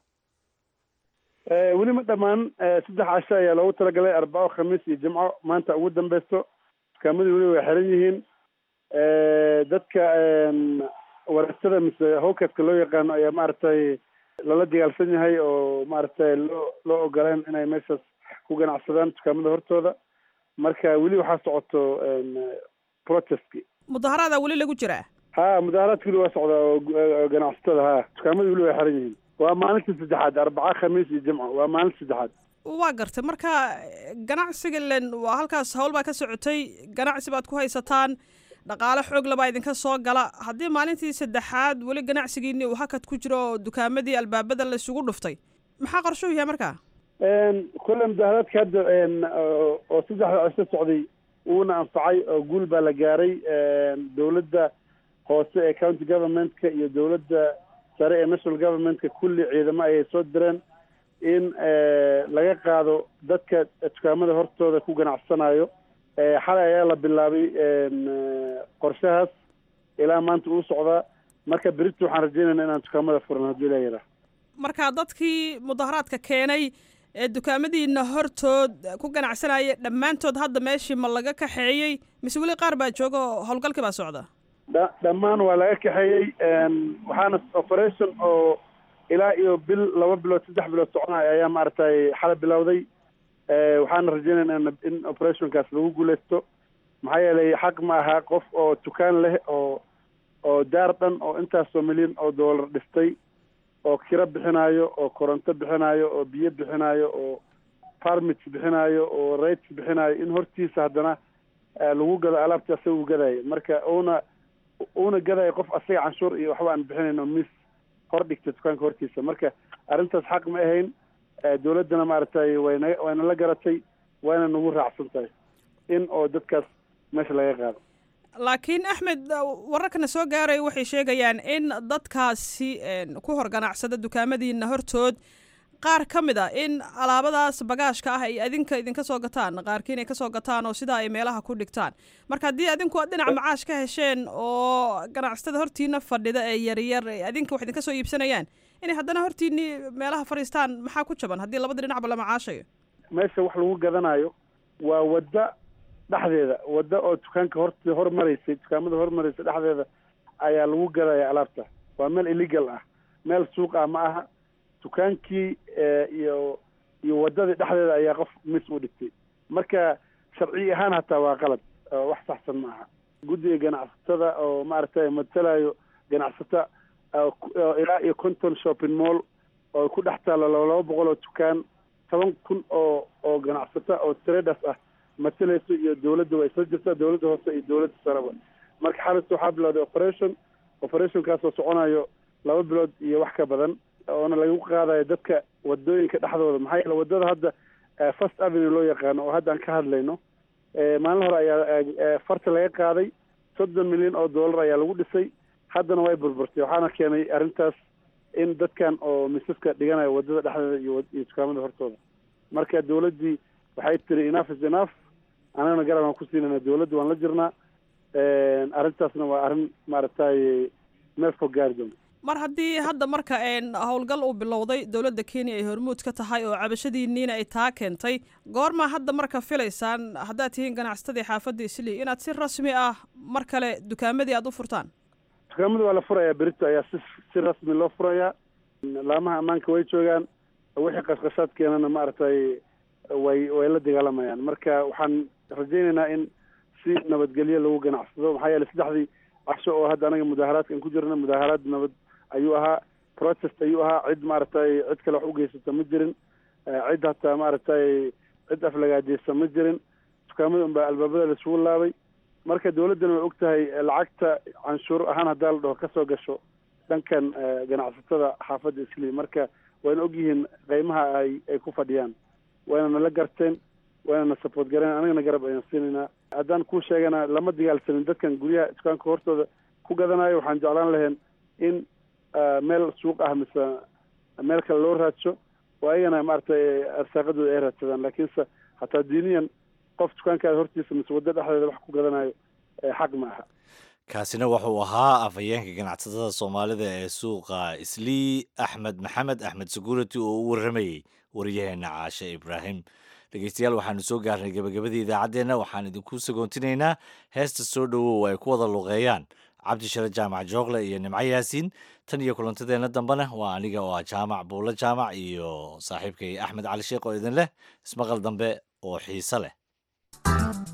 weli ma dhammaan saddex casho ayaa loogu talagalay arbaco khamiis iyo jimco maanta ugu dambeysto dukaamadii weli way xiran yihiin dadka waratada mise howkaska loo yaqaano ayaa maaragtay lala dagaalsan yahay oo maaragtay loo loo ogoleen inay meeshaas ku ganacsadaan dukaamada hortooda marka weli waxaa socoto protestki mudaharaada weli lagu jiraa ha mudaharaadka weli waa socdaa oo ganacsatada ha dukaamadii weli way xiran yihiin waa maalinta saddexaad arbaca khamiis iyo jimco waa maalinta saddexaad waa gartay marka ganacsiga len waa halkaas hawl baa ka socotay ganacsi baad ku haysataan dhaqaale xoog labaa idinka soo gala haddii maalintii saddexaad weli ganacsigiini uu hakad ku jiro oo dukaamadii albaabada la isugu dhuftay maxaa qorshuhu yahay markaa kolle mudaharaadka hadda oo saddexda cisho socday wuuna anfacay oo guul baa la gaaray dowladda hoose ee county governmentka iyo dowladda sare ee national governmentka kulli ciidamo ayay soo direen in laga qaado dadka dukaamada hortooda ku ganacsanayo xalay ayaa la bilaabay qorshahaas ilaa maanta uu socdaa marka berito waxaan rajeynayna inaan dukaamada furan haddii la yidhaah marka dadkii mudaharaadka keenay ee dukaamadiina hortood ku ganacsanaya dhammaantood hadda meeshii ma laga kaxeeyey mise weli qaar baa jooga oo howlgalkii baa socda dha dhammaan waa laga kaxeeyey waxaana operation oo ilaa iyo bil laba bilood saddex bilood soconaya ayaa maaragtay xala bilowday waxaana rajeynayna in operationkaas lagu guuleysto maxaa yeelay xaq ma aha qof oo dukaan leh oo oo daar dhan oo intaasoo milyan oo dollar dhistay oo kiro bixinayo oo koronto bixinayo oo biyo bixinayo oo farmits bixinayo oo rates bixinayo in hortiisa haddana lagu gado alaabta asaga uu gadayo marka uuna uuna gadayo qof asaga canshuur iyo waxba aan bixinayn oo mis hor dhigta dukaanka hortiisa marka arrintaas xaq ma ahayn dowladdana maaragtay wayna wayna la garatay wayna nagu raacsan tahay in oo dadkaas meesha laga qaado laakiin axmed wararkana soo gaaraya waxay sheegayaan in dadkaasi ku hor ganacsada dukaamadiina hortood qaar ka mid a in alaabadaas bagaashka ah ay adinka idinka soo gataan qaarkiin ay kasoo gataan oo sidaa ay meelaha ku dhigtaan marka haddii adinku aad dhinac macaash ka hesheen oo ganacsatada hortiina fadhida ee yaryar adinka wax idinka soo iibsanayaan inay haddana hortiinii meelaha fadhiistaan maxaa ku jaban haddii labada dhinacba la macaashayo meesha wax lagu gadanayo waa wadda dhexdeeda wadda oo dukaanka hort hormaraysay dukaamada hormaraysay dhexdeeda ayaa lagu gadaya alaabta waa meel illegal ah meel suuq ah ma aha dukaankii iyo iyo waddadii dhexdeeda ayaa qof mis u dhigtay marka sharci ahaan hataa waa qalad wax saxsan ma aha guddiga ganacsatada oo maaragtay matalayo ganacsata ilaa iyo conton shopping mall oo ku dhex taalo laba boqol oo dukaan toban kun oo oo ganacsata oo traders ah matalayso iyo dowladda waa isla jirtaa dowladda hoose iyo dowladda sareba marka xalista waxaa bilowday operation operationkaas oo soconayo laba bilood iyo wax ka badan oona lagu qaadayo dadka wadooyinka dhexdooda maxaa yeele waddada hadda first avenue loo yaqaano oo hadda aan ka hadlayno maalin hore ayaa farta laga qaaday soddon milyan oo dollar ayaa lagu dhisay haddana way burburtay waxaana keenay arrintaas in dadkan oo misaska dhiganayo waddada dhexdeeda iyo iyo dukaamada hortooda marka dowladdii waxay tiri enough is enough anagana garab aan ku siinayna dowladda waan la jirnaa arrintaasna waa arrin maaragtay meel fog gaari doonta mar haddii hadda marka howlgal uu bilowday dowladda kenya ay hormuud ka tahay oo cabashadiiniina ay taa keentay goormaa hadda marka filaysaan haddaad tihiin ganacsatadii xaafadda islii inaad si rasmi ah mar kale dukaamadii aada u furtaan dukaamada waa la furayaa berito ayaa si si rasmi loo furayaa laamaha ammaanka way joogaan wixii qashqashaad keenana maaragtay way way la dagaalamayaan marka waxaan rajaynaynaa in si nabadgelyo lagu ganacsado maxaa yeeley saddexdii casho oo hadda anaga mudaaharaadkan ku jirna mudaaharaad nabad ayuu ahaa protest ayuu ahaa cid maaragtay cid kale wax u geysata ma jirin cid hataa maaragtay cid aflagaajeysa ma jirin dukaamada unbaa albaabada laisugu laabay marka dowladdana way og tahay lacagta canshuur ahaan haddaa la dhaho kasoo gasho dhankan ganacsatada xaafadda islii marka wayna og yihiin qeymaha ay ay ku fadhiyaan wayna nala garteen wayna na support gareen anagana garab ayaan siinaynaa haddaan kuu sheegana lama dagaalsanin dadkan guryaha dukaanka hortooda ku gadanayo waxaan jeclaan lahayn in meel suuq ah mise meel kale loo raadsho oo ayagana maaragtay arsaaqadooda ay raadsadaan laakiinse hataa diiniyan qof dukaankaada hortiisa mise waddo dhexdeeda wax ku gadanayo xaq ma aha kaasina wuxuu ahaa afhayeenka ganacsatada soomaalida ee suuqa islii axmed maxamed axmed security oo u warramayey waryaheena caashe ibraahim dhegeystayaal waxaanu soo gaarnay gebagabadii idaacaddeenna waxaan idinku sagoontinaynaa heesta soo dhowow ay ku wada luqeeyaan cabdishare jaamac joogle iyo nimco yaasiin tan iyo kulantadeenna dambena waa aniga oo ah jaamac buulo jaamac iyo saaxiibkay axmed cali sheekh oo idin leh ismaqal dambe oo xiise leh